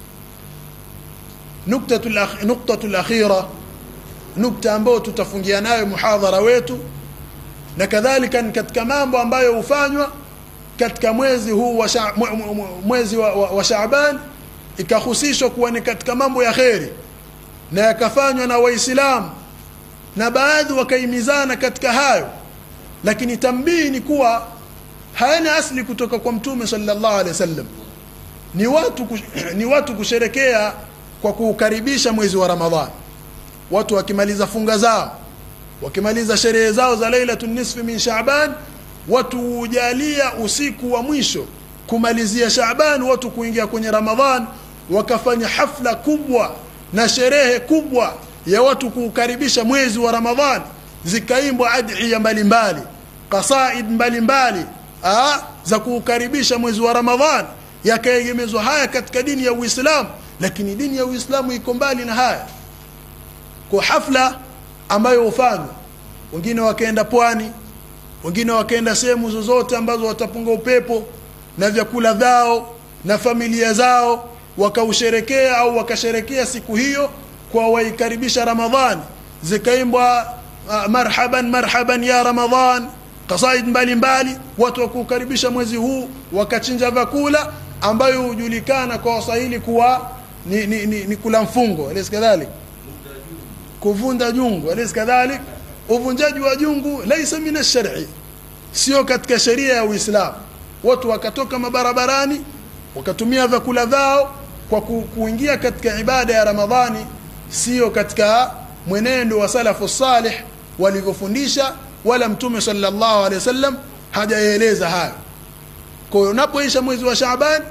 nuktatul nuktatul akhira nukta ambayo tutafungia nayo muhadhara wetu na kadhalika katika mambo ambayo hufanywa katika mwezi huu wa sha, mwezi wa, wa, wa Shaaban ikahusishwa kuwa ni katika mambo ya kheri na yakafanywa na waislamu na baadhi wakaimizana katika hayo lakini tambii ni kuwa hayana asli kutoka kwa mtume sallallahu alaihi wasallam ni watu kush, ni watu kusherekea kwa kuukaribisha mwezi wa Ramadhani watu wakimaliza funga zao wakimaliza sherehe zao za lailatu nisfi min shaban watu hujalia usiku wa mwisho kumalizia shaban watu kuingia kwenye ramadhan wakafanya hafla kubwa na sherehe kubwa ya watu kuukaribisha mwezi wa ramadhan zikaimbwa adhiya mbalimbali qasaid mbalimbali ah, za kuukaribisha mwezi wa ramadhan yakaegemezwa haya katika dini ya uislamu lakini dini ya uislamu iko mbali na haya kwa hafla ambayo hufanywa wengine wakaenda pwani wengine wakaenda sehemu zozote ambazo watapunga upepo na vyakula vyao na familia zao wakausherekea au wakasherekea siku hiyo kwa waikaribisha ramadhani zikaimbwa uh, marhaban marhaban ya ramadhan kasaid mbalimbali watu wakukaribisha mwezi huu wakachinja vyakula ambayo hujulikana kwa waswahili kuwa ni, ni, ni, ni kula mfungo alis kadhalik kuvunda jungu alis kadhalik uvunjaji wa jungu laisa min ashari sio katika sheria ya uislamu watu wakatoka mabarabarani wakatumia vyakula vyao kwa ku, kuingia katika ibada ya ramadhani sio katika mwenendo wa salafu salih walivyofundisha wala mtume sallallahu alaihi wasallam hajaeleza hayo kwa hiyo unapoisha mwezi wa Shaaban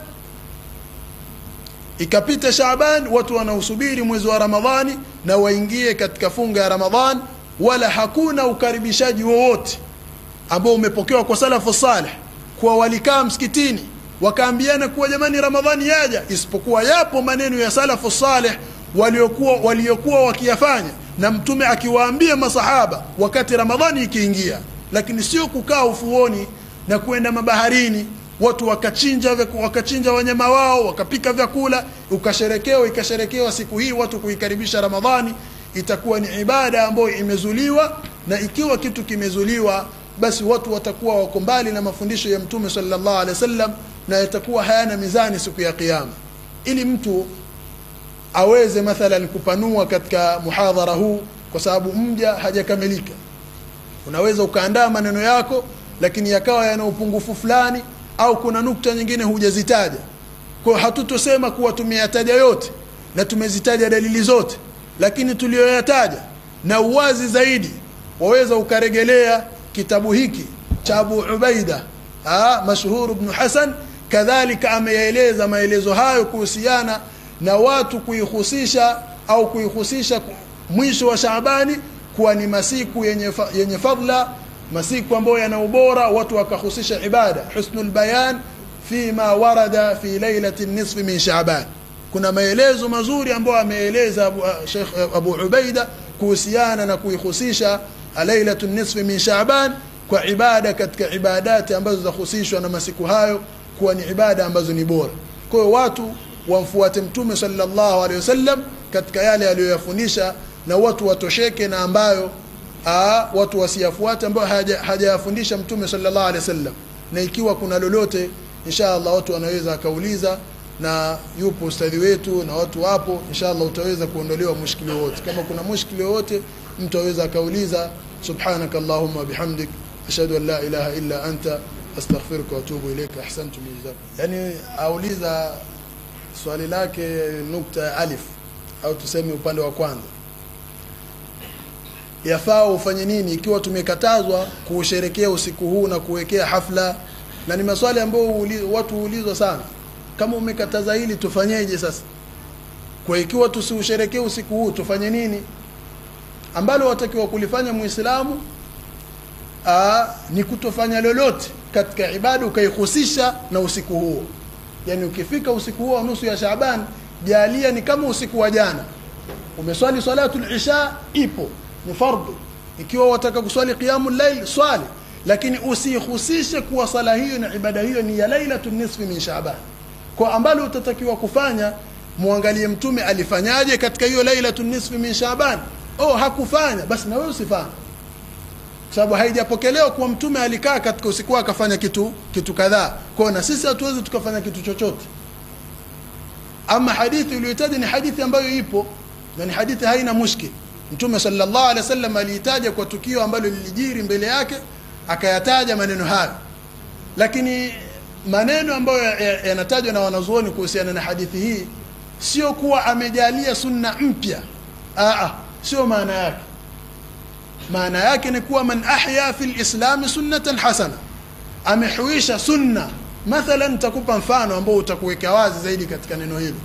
ikapita Shaaban watu wanausubiri mwezi wa Ramadhani na waingie katika funga ya Ramadhan wala hakuna ukaribishaji wowote ambao umepokewa kwa salafu salih kuwa walikaa msikitini wakaambiana kuwa jamani Ramadhani yaja isipokuwa yapo maneno ya salafu salih waliokuwa waliokuwa wakiyafanya na mtume akiwaambia masahaba wakati Ramadhani ikiingia lakini sio kukaa ufuoni na kwenda mabaharini watu wakachinja wakachinja wanyama wao wakapika vyakula ukasherekewa ikasherekewa siku hii watu kuikaribisha Ramadhani itakuwa ni ibada ambayo imezuliwa na ikiwa kitu kimezuliwa basi watu watakuwa wako mbali na mafundisho ya mtume sallallahu alaihi wasallam na yatakuwa hayana mizani siku ya kiyama ili mtu aweze mathalan kupanua katika muhadhara huu kwa sababu mja hajakamilika unaweza ukaandaa maneno yako lakini yakawa yana upungufu fulani au kuna nukta nyingine hujazitaja kwa hatutosema kuwa tumeyataja yote na tumezitaja dalili zote lakini tuliyoyataja na uwazi zaidi waweza ukaregelea kitabu hiki cha Abu Ubaida mashhur ibn Hasan kadhalika ameyaeleza maelezo hayo kuhusiana na watu kuihusisha au kuihusisha mwisho wa Shaabani kuwa ni masiku yenye, fa, yenye fadla masiku ambayo yana ubora watu wakahusisha ibada husnul bayan fima warada fi lailati nisfi min Shaaban kuna maelezo mazuri ambayo ameeleza Abu, Sheikh Abu Ubaida kuhusiana na kuihusisha lailatu nisfi min Shaaban kwa ibada katika ibadati ambazo zahusishwa na masiku hayo kuwa ni ibada ambazo ni bora kwa hiyo watu wamfuate mtume sallallahu alaihi wasallam katika yale aliyoyafundisha na watu watosheke na ambayo aa, watu wasiyafuate ambayo hajayafundisha haja mtume sallallahu alaihi wasallam na ikiwa kuna lolote inshallah watu wanaweza akauliza na yupo ustadhi wetu na watu wapo inshallah utaweza kuondolewa mushkili wote kama kuna mushkili wote mtu aweza akauliza subhanaka allahumma bihamdik ashhadu an la ilaha illa anta astaghfiruka wa atubu ilayka ahsantum yani auliza swali lake nukta ya alif au tuseme upande wa kwanza yafaa ufanye nini ikiwa tumekatazwa kuusherekea usiku huu na kuwekea hafla na ni maswali ambayo watu huulizwa sana kama umekataza hili tufanyeje sasa kwa ikiwa tusiusherekee usiku huu tufanye nini ambalo watakiwa kulifanya muislamu ni kutofanya lolote katika ibada ukaihusisha na usiku huo yani ukifika usiku huo wa nusu ya Shaaban jalia ni kama usiku wa jana umeswali salatul isha ipo ni fardhu ikiwa wataka kuswali qiyamul layl swali lakini usihusishe kuwa sala hiyo na ibada hiyo ni ya lailatul nisfi min Shaaban kwa ambalo utatakiwa kufanya muangalie mtume alifanyaje katika hiyo lailatul nisfi min Shaaban oh hakufanya basi na wewe usifanye sababu haijapokelewa kuwa mtume alikaa katika usiku akafanya kitu kitu kadhaa kwa na sisi hatuwezi tukafanya kitu chochote ama hadithi uliyotaja ni hadithi ambayo ipo na ni hadithi haina mushkil mtume sallallahu alaihi wasallam aliitaja kwa tukio ambalo lilijiri mbele yake akayataja maneno hayo lakini maneno ambayo yanatajwa na wanazuoni kuhusiana na hadithi hii sio kuwa amejalia sunna mpya aa sio maana yake maana yake ni kuwa man ahya fi lislami sunnatan hasana amehuisha sunna mathalan nitakupa mfano ambao utakuweka wazi zaidi katika neno hilo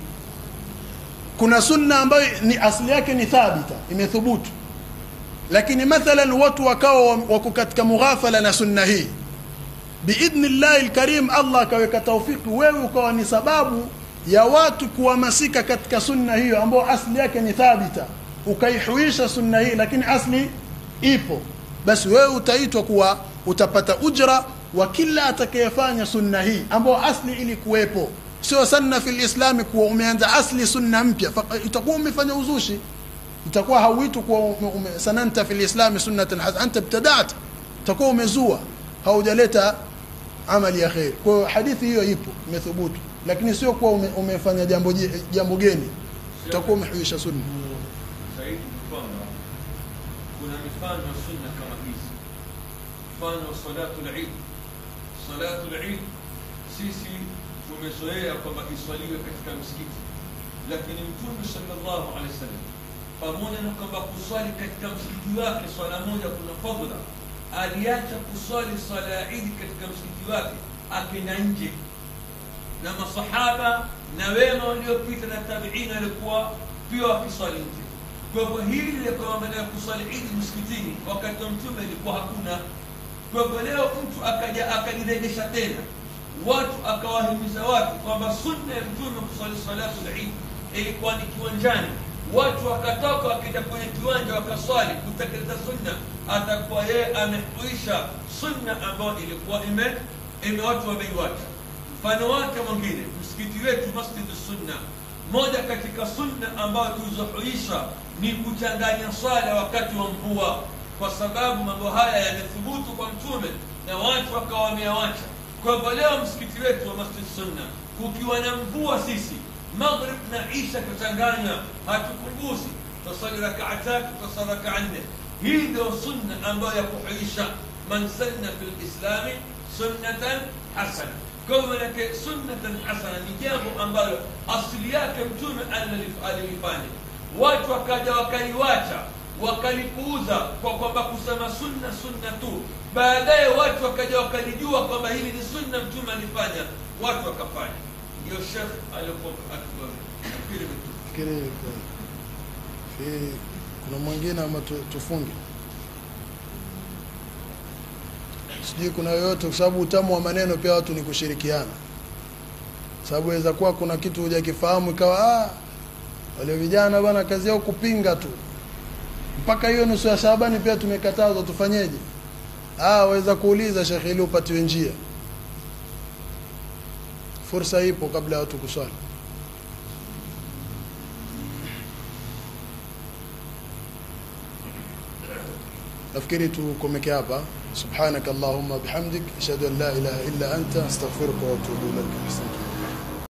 kuna sunna ambayo ni asili yake ni thabita imethubutu lakini mathalan watu wakawa wako katika mughafala na sunna hii biidhni llahi lkarim allah akaweka taufiki wewe ukawa ni sababu ya watu kuhamasika katika sunna hiyo ambayo asli yake ni thabita ukaihuisha sunna hii lakini asli ipo basi wewe utaitwa kuwa utapata ujra wa kila atakayefanya sunna hii ambayo asli ili kuwepo sio sanna fi lislami kuwa umeanza asli sunna mpya itakuwa umefanya uzushi itakuwa hauitwi kuwa ume, ume, sananta fi lislami sunnatan hasana anta ibtadaat utakuwa umezua haujaleta amali ya kheri kwa hiyo hadithi hiyo ipo imethubutu lakini sio kuwa ume, umefanya jambo jambo geni utakuwa umehuisha sunna zaidi ni kwamba kuna mifano ya sunna kama hizi mfano wa salatu lid salatu lid sisi tumezoea kwamba iswaliwe katika msikiti lakini mtume salllahu alehi wasallam pamoja na kwamba kuswali katika msikiti wake swala moja kuna fadhla aliacha kuswali swala ya idi katika msikiti wake akenda nje na masahaba na wema waliopita na tabiina walikuwa pia wakiswali nje kwa hivyo hili lilikuwa maana ya kuswali idi msikitini wakati wa mtume ilikuwa hakuna kwa hivyo leo mtu akaja akalirejesha tena watu akawahimiza watu kwamba sunna ya mtume kuswali salatu lidi ilikuwa ni kiwanjani watu wakatoka wakija kwenye kiwanja wakaswali kutekeleza sunna atakuwa yeye amehuisha sunna ambayo ilikuwa ime ime watu wameiwacha mfano wake mwingine msikiti wetu masjid sunna moja katika sunna ambayo tulizohuisha ni kuchanganya swala wakati wa mvua kwa sababu mambo haya yamethubutu kwa mtume na watu wakawa wameawacha kwa hivyo leo msikiti wetu wa masjid sunna kukiwa na mvua sisi maghrib na isha tuchanganya hatupunguzi tusali rakaa tatu tusali rakaa nne hii ndio sunna ambayo ya kuhuisha man sanna fi lislami sunnatan hasana kwa hivyo manake sunnatan hasana ni jambo ambalo asili yake mtume alilifanya watu wakaja wakaliwacha wakalipuuza kwa kwamba kusema sunna sunna tu baadaye watu wakaja wakalijua kwamba hili ni sunna mtume alifanya watu wakafanya ndio shekh alikuwa nafikiri fikiri fi kuna mwingine ama tu- tufunge sijui kuna yoyote kwa sababu utamu wa maneno pia watu ni kushirikiana sababu waweza kuwa kuna kitu hujakifahamu ikawa ah, wale vijana bwana kazi yao kupinga tu mpaka hiyo nusu ya Shabani pia tumekatazwa tufanyeje ah waweza kuuliza shekhe ili upatiwe njia fursa ipo kabla ya watu kuswali nafikiri tukomeke hapa subhanaka allahumma bihamdik ashhadu an la ilaha illa anta astaghfiruka wa atubu ilaik asante